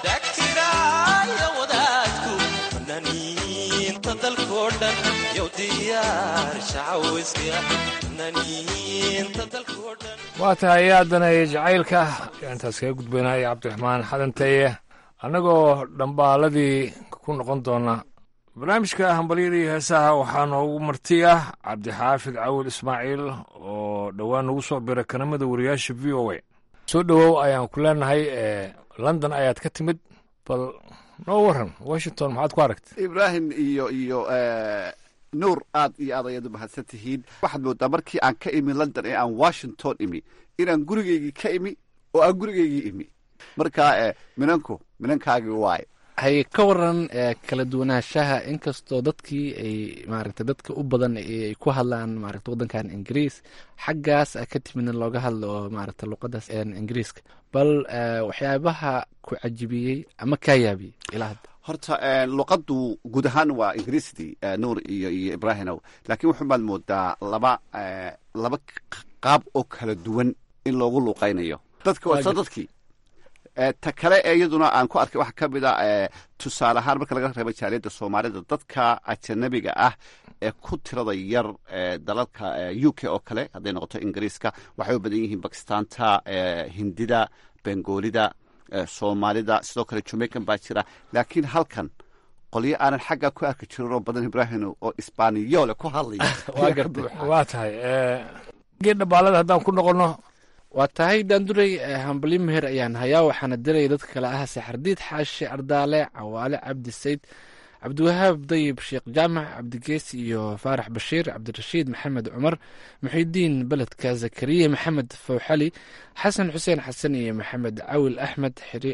daakiraaya wadaadku fanaaniinta dalkoo dhan yow diyaar shacaweyska fanaaniinta dalkoo dhan waa tahay haddana jacaylka intaas kaga gudbaynaya cabdiraxmaan xadanteeye annagoo dhambaaladii ku noqon doona barnaamijka hambalyadii heesaha waxaa noogu marti ah cabdixaafid cawil ismaaciil oo dhowaan nagu soo biray kanamada wariyaasha v o a soo dhowow ayaan ku leenahay london ayaad ka timid bal noo waran washington maxaad ku aragtay ibraahim iyo iyo nuur aad iyo aad ayaad u mahadsan tihiin waxaad moodaa markii aan ka imi london ee aan washington imi inaan gurigeygii ka imi oo aan gurigeygii imi marka minanku minankaagii waaye hay ka waran kala duwanaanshaha inkastoo dadkii ay maaragta dadka u badan ay ku hadlaan maaragta waddankan ingiriis xaggaas ka timidna looga hadlo oo maaragta luqadaas ingiriiska bal waxyaabaha ku cajibiyey ama kaa yaabiyey ilaa hadda horta luqaddu guud ahaan waa ingiriisdii nuur iyo iyo ibraahimow laakiin wuxuubaad moodaa laba laba qaab oo kala duwan in loogu luuqaynayo dadka waa dadkii ta kale ee iyaduna aan ku arkay waxaa ka mid a tusaale ahaan marka laga reebo jaaliyadda soomaalida dadka ajanabiga ah ee ku tirada yar dalalka u k oo kale hadday noqoto ingiriiska waxay u badan yihiin bakistaanta hindida bengoolida soomaalida sidoo kale jamaican baa jira laakiin halkan qolyo aanan xaggaa ku arki jirin oo badan ibraahim oo isbaaniyoole ku hadlaya waa tahay gee dhambaalada haddaan ku noqono waa tahay daanduray hambali meher ayaan hayaa waxaana diraya dadka kale ah saxardiid xaashi ardaale cawaale cabdi sayd cabdiwahaab dayib sheekh jaamac cabdigeesi iyo faarax bashiir cabdirashiid maxamed cumar muxidiin beledka zakariya maxamed fawxali xasan xuseen xasan iyo maxamed cawil axmed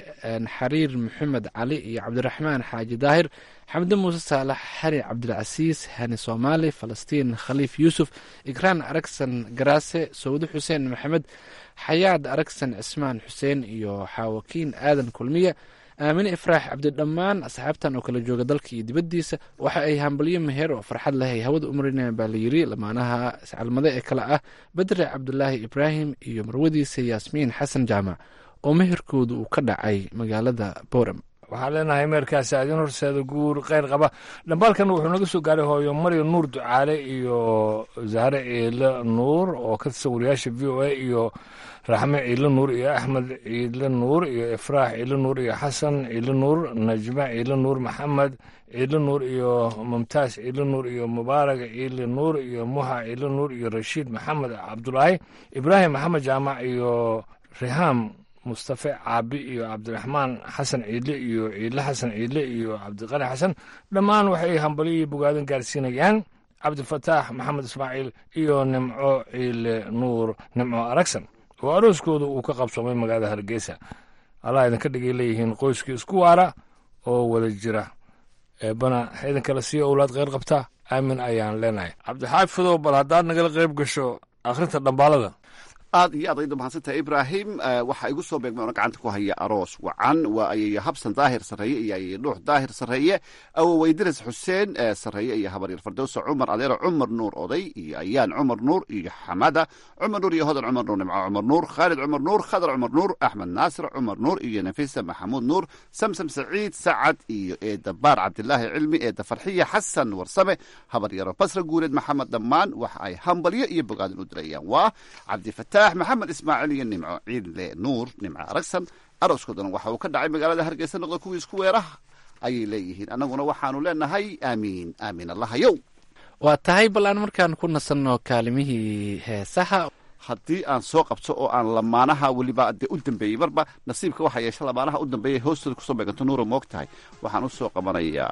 xariir maxamed cali iyo cabdiraxmaan xaaji daahir xamde muuse saalax xari cabdilcasiis hani soomaali falastiin khaliif yuusuf ikraan aragsan garaase sawde xuseen maxamed xayaad aragsan cismaan xuseen iyo xaawakiin aadan kulmiya aamine ifraax cabdi dhammaan asxaabtan oo kala jooga dalka iyo dibaddiisa waxa ay hambalyo meher oo farxad leh ay hawada umarinayaan baa la yiri lamaanaha iscalmade ee kale ah bedre cabdulaahi ibraahim iyo marwadiisa yaasmiin xasan jaamac oo meherkooda uu ka dhacay magaalada boram waxaan leenahay meerkaasi adin horseeda guur kheyr qaba dhambaalkan wuxuu naga soo gaaray hooyo maryo nuur ducaale iyo zahre ciile nuur oo ka tirsan wariyaasha v o a iyo raxme ciile nuur iyo axmed ciile nuur iyo ifraax ciile nuur iyo xasan ciile nuur najme ciile nuur maxamed ciile nuur iyo mumtaas ciile nuur iyo mubaarak ciile nuur iyo muxa ciile nuur iyo rashiid maxamed cabdulaahi ibraahim maxamed jaamac iyo rihaam mustafe caabi iyo cabdiraxmaan xasan ciidle iyo ciidle xasan ciidle iyo cabdiqani xasan dhammaan waxay hambalyo iyo bogaadan gaarsiinayaan cabdifataax maxamed ismaaciil iyo nimco ciile nuur nimco aragsan oo arooskooda uu ka qabsoomay magaalada hargeysa allah idinka dhigay leeyihiin qoyskii isku waara oo wada jira eebana idinkala sii owlaad kheyr qabta aamin ayaan leenahay cabdixaafidow bal haddaad nagala qayb gasho akhrinta dhambaalada aad iyo aad ayda mahadsantahay ibraahim waxaa igu soo beegmay oona gacanta ku haya aroos wacan waa ayayo habsan daahir sarreeye iyo ayayo dhuux daahir sarreeye awoweydiras xuseen sarreeye iyo habaryar fardowsa cumar adeero cumar nuur oday iyo ayaan cumar nuur iyo xamada cumar nuur iyo hodan cumar nuur nimco cumar nuur khaalid cumar nuur khadar cumar nuur axmed naasir cumar nuur iyo nafisa maxamuud nuur samsam saciid sacad iyo eeda baar cabdilaahi cilmi eeda farxiya xasan warsame habaryaro basra guuleed maxamed dhammaan waxa ay hambalyo iyo bogaadin u dirayaan waa cabdifataax maxamed ismaaciil iyo nimco ciidle nuur nimco aragsan arooskoodana waxa uu ka dhacay magaalada hargeysa noqda kuwii isku weeraha ayay leeyihiin annaguna waxaanu leenahay aamiin aamiin allahayow waa tahay bal aan markaan ku nasanno kaalimihii heesaha haddii aan soo qabto oo aan lamaanaha weliba dee u dambeeyey marba nasiibka waxaa yeesha lamaanaha u dambeeyay hoostooda kusoo beeganto nuura moog tahay waxaan u soo qabanayaa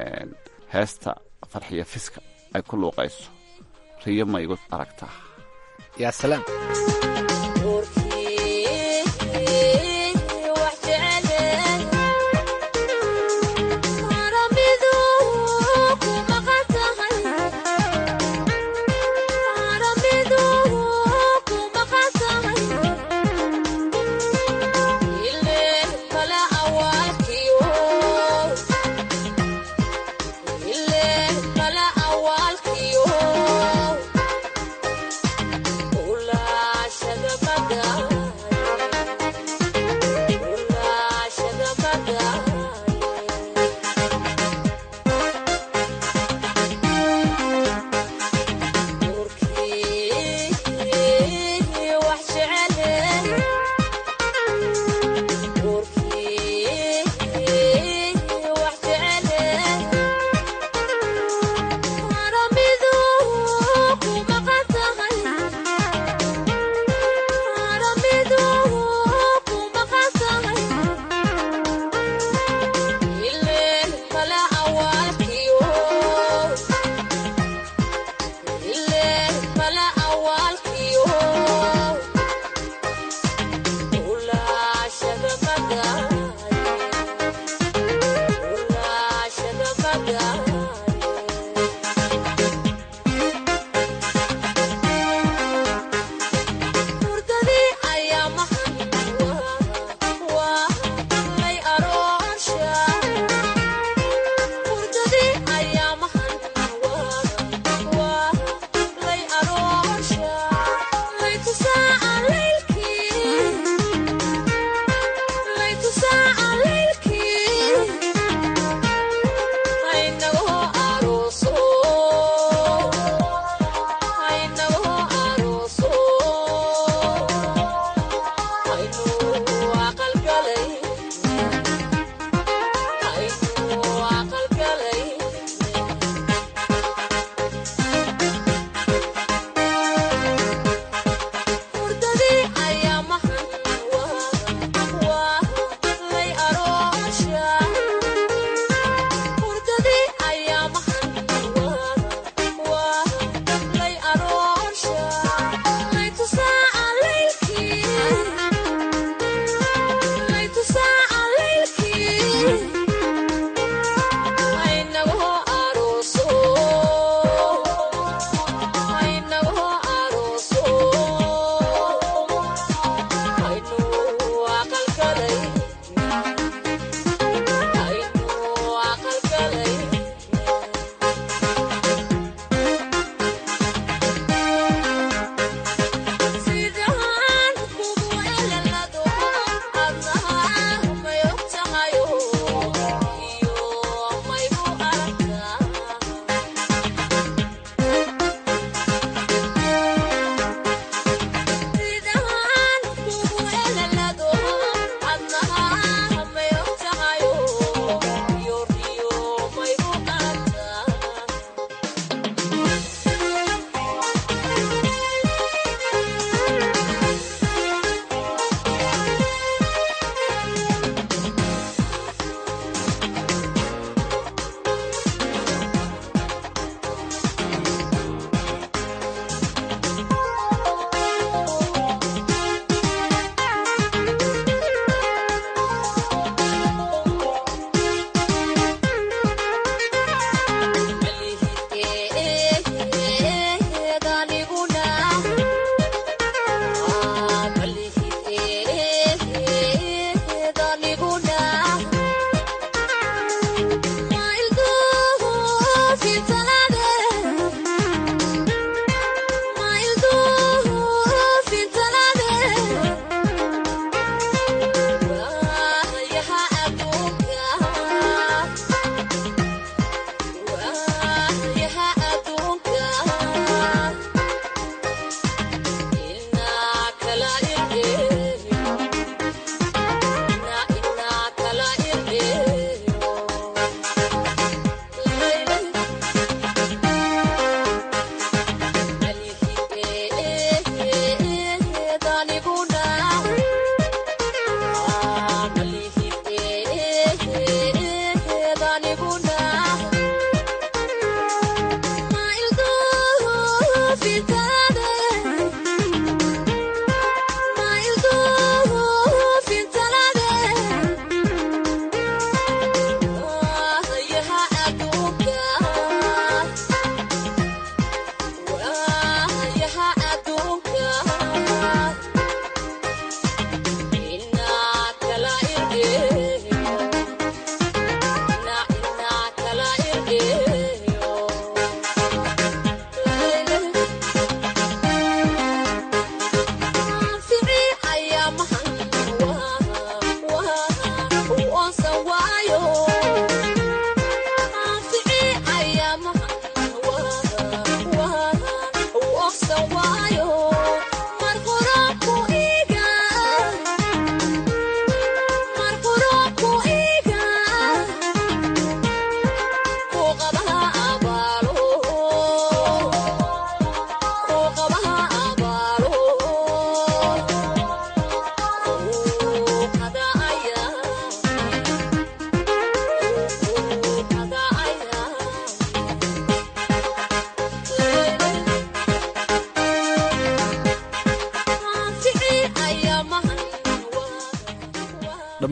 heesta farxiya fiska ay ku luuqayso riyo ma igu aragtaa yaa salaam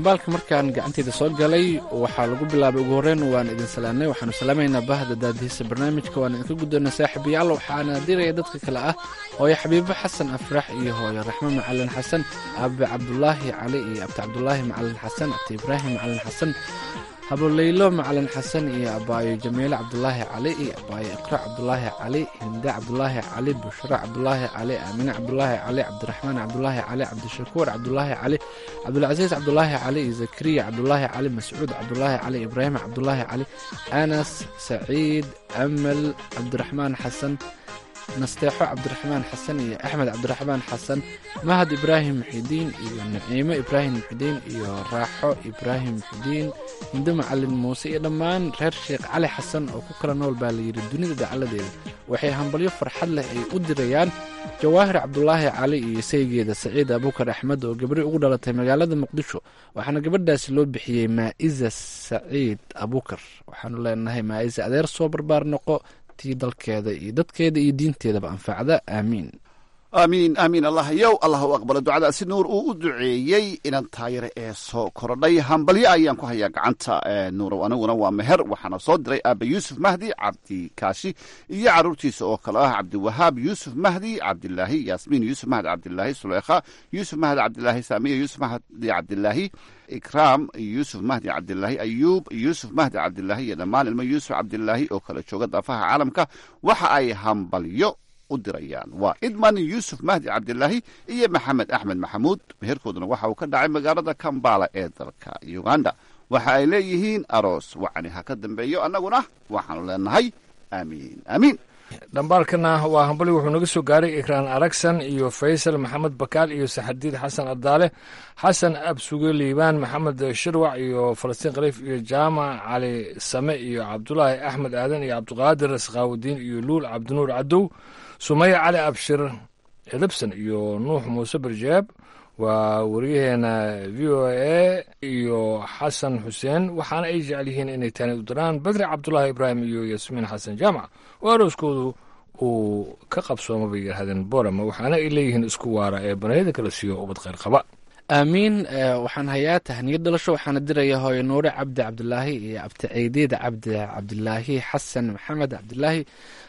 dhambaalka markaan gacanteeda soo galay waxaa lagu bilaabay ugu horreyn waan idin salaamnay waxaanu salaamaynaa bahda daadihiisa barnaamijka waan idinka guddoonay saaxiibayaal waxaana diraya dadka kale ah hooyo xabiibo xasan afrax iyo hooyo raxmo macalin xasan aabe cabdulaahi cali iyo abti cabdulaahi macalin xasan abti ibraahim macalin xasan haboleylo macalin xasan iyo abaayo jamiile cabdulaahi cali iyo abaayo iqra cabdulaahi cali hinde cabdulaahi cali bushra cabdulaahi cali aamine cabdulaahi cali cabdiraxmaan cabdulaahi cali cabdishakuur cabdulaahi cali cabdulcasiis cabdulaahi cali iyo zakariya cabdulaahi cali mascuud cabdulaahi cali ibraahim cabdulaahi cali anas saciid amal cabdiraxmaan xasan nasteexo cabdiraxmaan xasan iyo axmed cabdiraxmaan xasan mahad ibraahim muxidiin iyo naciimo ibraahim muxidiin iyo raaxo ibraahim muxidiin hindo macalin muuse iyo dhammaan reer sheekh cali xasan oo ku kala nool baa layidhi dunida dacaladeeda waxay hambalyo farxad leh ay u dirayaan jawaahir cabdulaahi cali iyo saygeeda saciid abuukar axmed oo gabri ugu dhalatay magaalada muqdisho waxaana gabadhaasi loo bixiyey maa'iza saciid abuukar waxaanu leenahay maa'iza adeer soo barbaar noqo tii dalkeeda iyo dadkeeda iyo diinteedaba anfacda aamiin aamiin aamiin allah yow allah u aqbalo ducadaasi nuur uu u duceeyey inan taayare ee soo korodhay hambalyo ayaan ku hayaa gacanta nuurow aniguna waa meher waxaana soo diray aaba yuusuf mahdi cabdi kaashi iyo caruurtiisa oo kale ah cabdiwahaab yuusuf mahdi cabdilaahi yaasmiin yuusuf mahdi cabdilaahi suleykha yuusuf mahdi cabdilaahi saamiya yuusuf mahdi cabdilaahi ikraam yuusuf mahdi cabdilaahi ayuub yuusuf mahdi cabdilaahi iyo dhammaan ilmo yuusuf cabdilaahi oo kala jooga daafaha caalamka waxa ay hambalyo u dirayaan waa idman yuusuf mahdi cabdilaahi iyo maxamed axmed maxamuud meherkooduna waxa uu ka dhacay magaalada kambala ee dalka uganda waxa ay leeyihiin aroos wacani ha ka dambeeyo annaguna waxaanu leenahay aamiin aamiin dhambaalkana waa hambali wuxuu naga soo gaaray ikraan aragsan iyo faysal maxamed bakaal iyo saxadiid xasan abdaale xasan absuge liibaan maxamed shirwac iyo falastiin khaliif iyo jaamac cali same iyo cabdulaahi axmed aadan iyo cabdiqaadir sakhaawudiin iyo luul cabdinuur cadow sumaya cali abshir edebson iyo nuux muuse barjeeb waa wariyaheena v o a iyo xasan xuseen waxaana ay jecel yihiin inay tani u diraan badri cabdulaahi ibraahim iyo yasmiin xasan jaamac oo arooskoodu uu ka qabsooma bay yidhahdeen borama waxaana ay leeyihiin isku waara ee banayada kala siiyo ubad kheyr qaba aamiin waxaan hayaa tahniyad dhalasho waxaana diraya hooyo nuure cabdi cabdilaahi iyo abti ceydeed cabdi cabdilaahi xasan maxamed cabdilaahi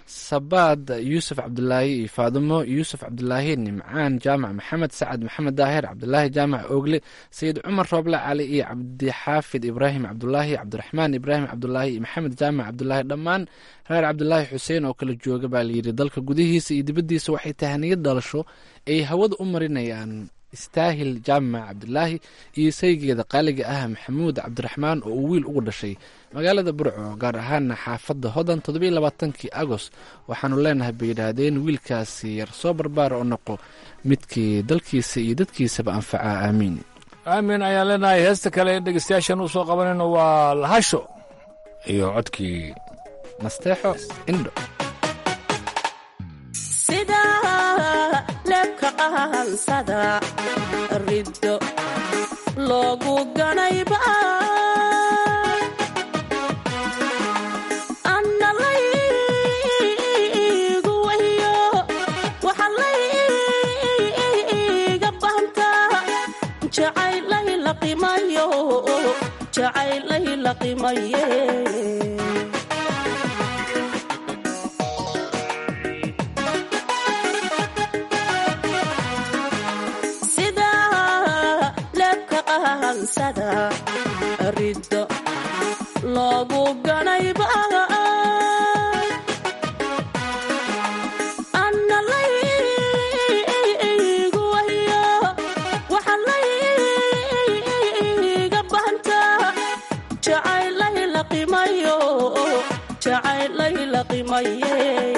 sabaad yuusuf cabdilaahi iyo faadimo yuusuf cabdilaahi nimcaan jaamac maxamed sacad maxamed daahir cabdilaahi jaamac oogle sayid cumar rooble cali iyo cabdixaafid ibraahim cabdulaahi cabdiraxmaan ibraahim cabdulaahi iyo maxamed jaamac cabdulaahi dhammaan reer cabdilaahi xuseen oo kala jooga baa layidhi dalka gudihiisa iyo dibaddiisa waxay tahniyad dhalasho ay hawada u marinayaan istaahil jaamac cabdilaahi iyo saygeeda qaaliga ah maxamuud cabdiraxmaan oo uu wiil ugu dhashay magaalada burco gaar ahaana xaafadda hodan toddobiyo labaatankii agost waxaanu leenahay bay yidhaahdeen wiilkaasi yar soo barbaara oo noqo midkii dalkiisa iyo dadkiisaba anfaca aamiin aamin ayaan leenahay heesta kale ee dhegeystayaashan u soo qabanayno waa lahasho iyo codkii nasteexo indho lebka qahansada riddo loogu ganayba anna laygu wahiyo waxa layga bahantaa jacaylay la qimayo jacaylay la qimaye riddo loogu ganayba anna laygu wahiyo waxa layga bahantaa jacaylay la qimayo jacaylay la qimaye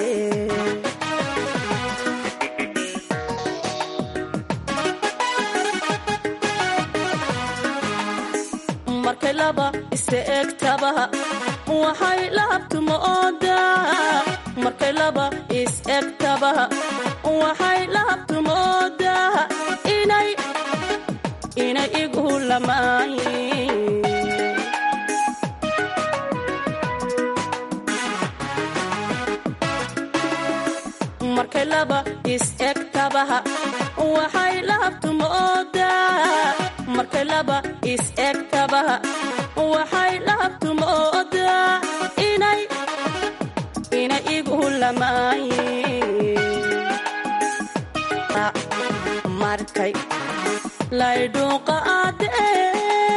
markay laba isa egtaba waxay lahabtuma oodaa markay laba is egtaba waxay lahabtuma oodaa inay inay igu lamaayin markay laba is egtaba waxay lahabtuma oodaa markay laba is egtaba waxay lahabtu moodaa inay inay igu lamaayin markay laydhuuqa aadee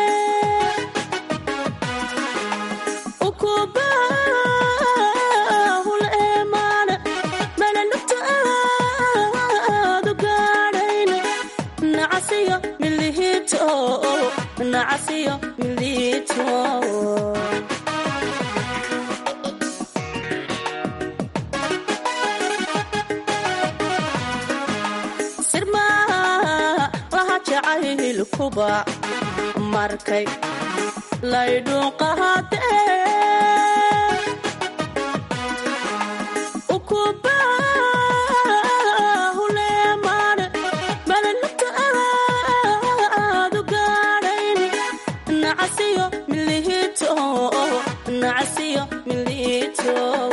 ukubahul eemaana melanugta aadu gaadhayn nacasiyo milihiito nacasiyo milihiito sirmaa laha jacaylkuba markay laydhuuqahadee ukubahuleemaane melanugta aadu gaadhayn nacasiyo milihiito nacasiyo milihiito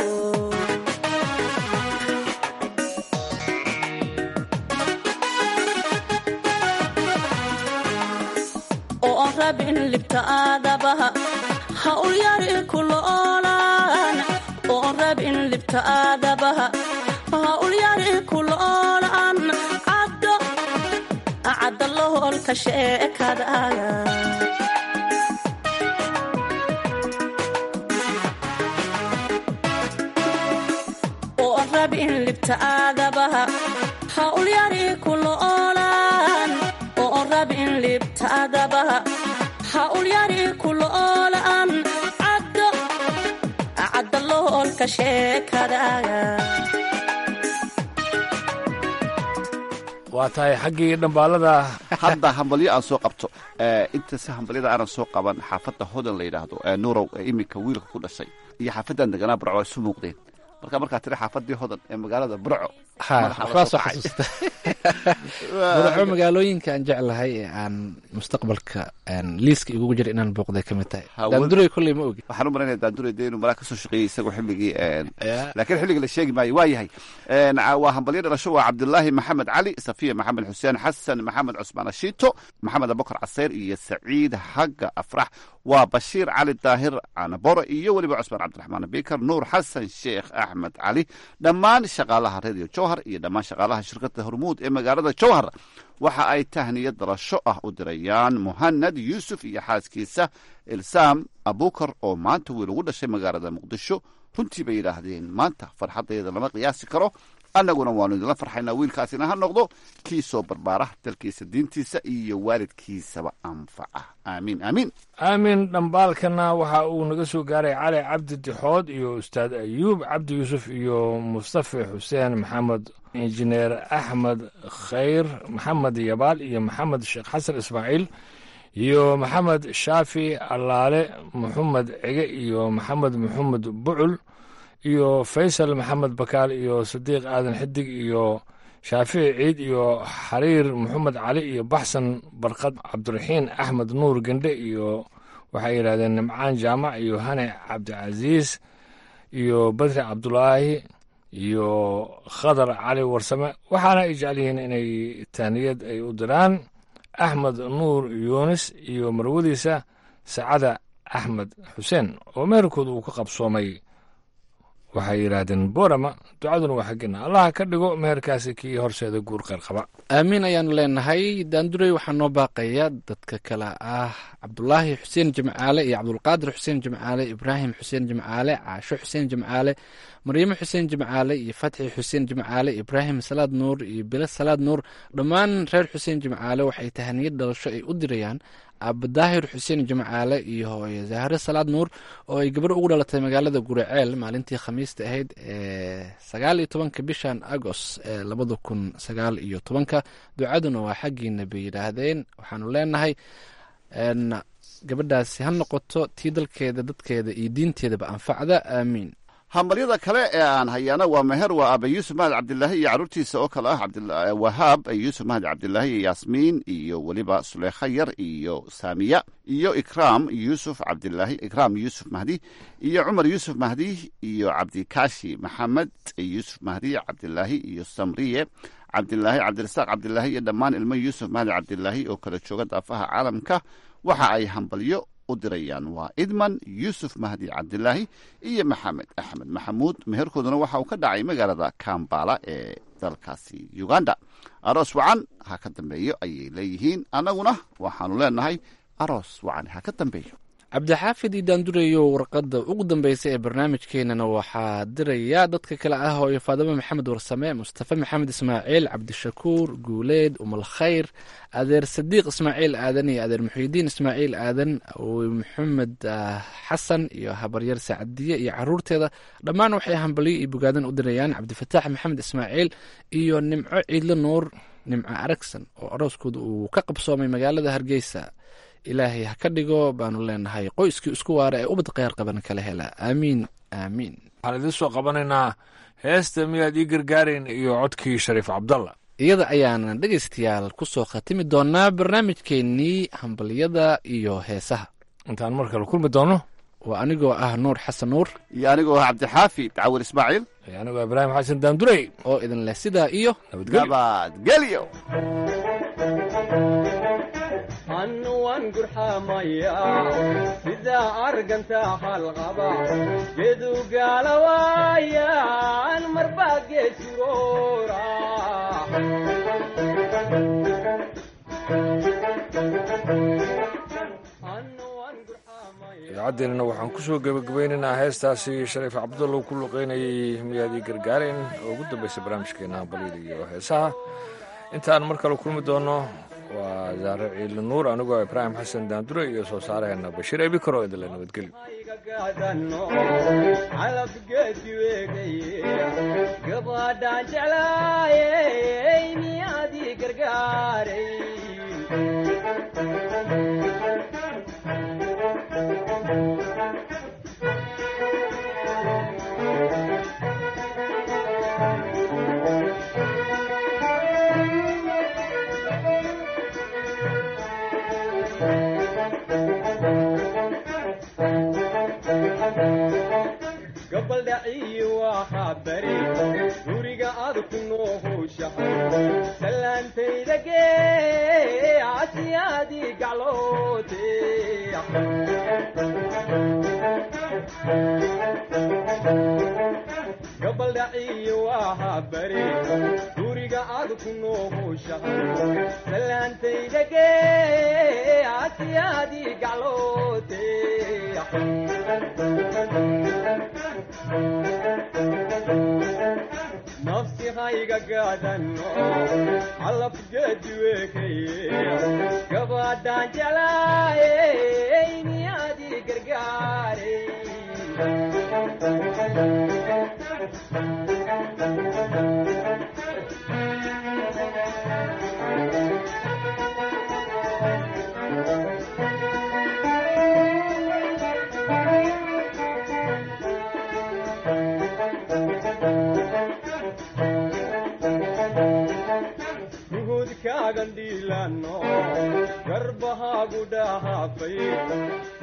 oo on rabin libta aadabaha ha ulyari kuloolaan oo on rabin libta aadabaha ha ulyari kuloolaan caddo cadda loholka sheekadaaga oo on rabin libta aadabaha ha ulyari kuloolaan oo on rabin libta aadabaha ha ulyari kuloolaan caddo cadda loholka sheekadaaga waa tahay xaggii dhambaalada hadda hambalyo aan soo qabto inta si hambalyada aanan soo qaban xaafadda hodan la yidhaahdo nurow ee iminka wiilka ku dhashay iyo xaafaddan deganaa burco ay isu muuqdeen marka markaa tiri xaafadii hodan ee magaalada burco waxbaa soo xasuusta burco magaalooyinka aan jeclahay ee aan mustaqbalka liiska igugu jira inaan booqday ka mid tahay daanduray kolley ma ogi waxaan u malaynaya daanduray dee inuu malaa kasoo shaqeeyey isagoo xilligii laakiin xilliga la sheegi maayo waa yahay waa hambalyo dhalasho waa cabdulaahi maxamed cali safiya maxamed xuseen xasan maxamed cusmaan ashiito maxamed abubakar caseyr iyo saciid xagga afrax waa bashiir cali daahir canaboro iyo weliba cusmaan cabdiraxmaan bikar nuur xasan sheekh axmed cali dhammaan shaqaalaha radio jowhar iyo dhammaan shaqaalaha shirkadda hormuud ee magaalada jowhar waxa ay tahniya dalasho ah u dirayaan muhanad yuusuf iyo xaaskiisa ilsaam abukar oo maanta wiil ugu dhashay magaalada muqdisho runtii bay yidhaahdeen maanta farxaddeeda lama qiyaasi karo annaguna waanu idinla farxaynaa wiilkaasina ha noqdo kii soo barbaara dalkiisa diintiisa iyo waalidkiisaba anfaca aamiin aamiin aamin dhambaalkana waxa uu naga soo gaaray cali cabdi dixood iyo ustaad ayuub cabdi yuusuf iyo mustafa xuseen maxamed injineer axmed khayr maxamed yabaal iyo maxamed sheekh xasan ismaaciil iyo maxamed shaafi allaale maxamed cige iyo maxamed maxamed bucul iyo faysal maxamed bakaal iyo sadiiq aadan xidig iyo shaafici ciid iyo xariir maxamed cali iyo baxsan barkad cabdiraxiin axmed nuur gendhe iyo waxay yidhahdeen nimcaan jaamac iyo hane cabdicasiis iyo badri cabdulaahi iyo khadar cali warsame waxaana ay jecel yihiin inay taaniyad ay u diraan axmed nuur yuunis iyo marwadiisa sacada axmed xuseen oo meherkooda uu ka qabsoomay waxay yidhaahdeen borama ducaduna waa xaggina allaha ka dhigo meherkaasi kii horseeda guur qeyr qaba aamiin ayaanu leenahay daanduray waxaa noo baaqaya dadka kale ah cabdulaahi xuseen jimcaale iyo cabdulqaadir xuseen jimcaale ibraahim xuseen jimcaale caasho xuseen jimcaale maryamo xuseen jimcaale iyo fatxi xuseen jimcaale ibraahim salaad nuur iyo bilo salaad nuur dhammaan reer xuseen jimcaale waxay tahaniyad dhalasho ay u dirayaan abadaahir xuseen jimcaale iyo hooye zahre salaad nuur oo ay gabar ugu dhalatay magaalada guraceel maalintii khamiista ahayd ee sagaal iyo tobanka bishan agost ee labada kun sagaal iyo tobanka ducaduna waa xaggiina bay yidhaahdeen waxaanu leenahay gabadhaasi ha noqoto tii dalkeeda dadkeeda iyo diinteedaba anfacda aamiin hambalyada kale ee aan hayaana waa meher waa aabe yuusuf mahad cabdilaahi iyo caruurtiisa oo kale ah wahaab yuusuf mahad cabdilaahi iyo yaasmiin iyo weliba suleykha yar iyo saamiya iyo ikraam yuusuf cabdilaahi ikraam yuusuf mahdi iyo cumar yuusuf mahdi iyo cabdikaashi maxamed yuusuf mahdi cabdilaahi iyo samriye cabdilaahi cabdirasaaq cabdilaahi iyo dhammaan ilmo yuusuf mahdi cabdilaahi oo kala jooga daafaha caalamka waxa ay hambalyo u dirayaan waa idman yuusuf mahdi cabdilaahi iyo maxamed axmed maxamuud meherkooduna waxa uu ka dhacay magaalada kambala ee dalkaasi uganda aroos wacan ha ka dambeeyo ayay leeyihiin annaguna waxaanu leenahay aroos wacan ha ka dambeeyo cabdixaafid idaandureyo warqadda ugu dambaysa ee barnaamijkeenana waxaa diraya dadka kale ah hooyo faadimo maxamed warsame mustafa maxamed ismaaciil cabdishakuur guuleed umal khayr adeer sadiiq ismaaciil aadan iyo adeer muxiidiin ismaaciil aadan maxamed xasan iyo habaryar sacadiye iyo caruurteeda dhammaan waxay hambalyo iyo bogaadan u dirayaan cabdifataax maxamed ismaaciil iyo nimco ciidlo nuur nimco aragsan oo arooskooda uu ka qabsoomay magaalada hargeysa ilaahay ha ka dhigo baanu leenahay qoyskii isku waara ee ubad kheyr qaban kala hela aamiin aamiin waxaan idiin soo qabanaynaa heesta miyaad ii gargaarayn iyo codkii shariif cabdalla iyada ayaana dhegaystayaal ku soo khatimi doonaa barnaamijkeennii hambalyada iyo heesaha intaan mar kale kulmi doono waa anigoo ah nuur xasan nuur iyo anigoo ah cabdixaafid cawil ismaaciil iyo anigoo ibraahim xasan daandurey oo idin leh sidaa iyo nabadgelyo annuwan gurxamaya sidaa arganta halqaba gedu gaalawaayan marbaa geesuroora idaacaddeennana waxaan ku soo gebagabaynaynaa heestaasi shariif cabdullow ku luqaynayay miyaadii gargaareen oo ugu dambaysa barnaamijkeena hambalyada iyo heesaha intaan mar kale kulmi doono waa zaare ciili nuur anigoo ibraahim xasan daandure iyo soo saaraheena bashiir ebikaro idinle nabadgelyo gabadhaan jeclaayey miyaadii gargaaray gabaldhaciyi waa bari guriga aad ku noohowshahay salaantayda gee asiyaadii gacloote gabaldhaciyi waa bari guriga aad ku noohowshahay salaantayda gee asiyaadii gacloote nafsi hayga gaadano calafgeediweekaye gabadhaan jeclaayey miyaadii gargaaray nuhudkaagan dhiilano garbahaagu dhahaafay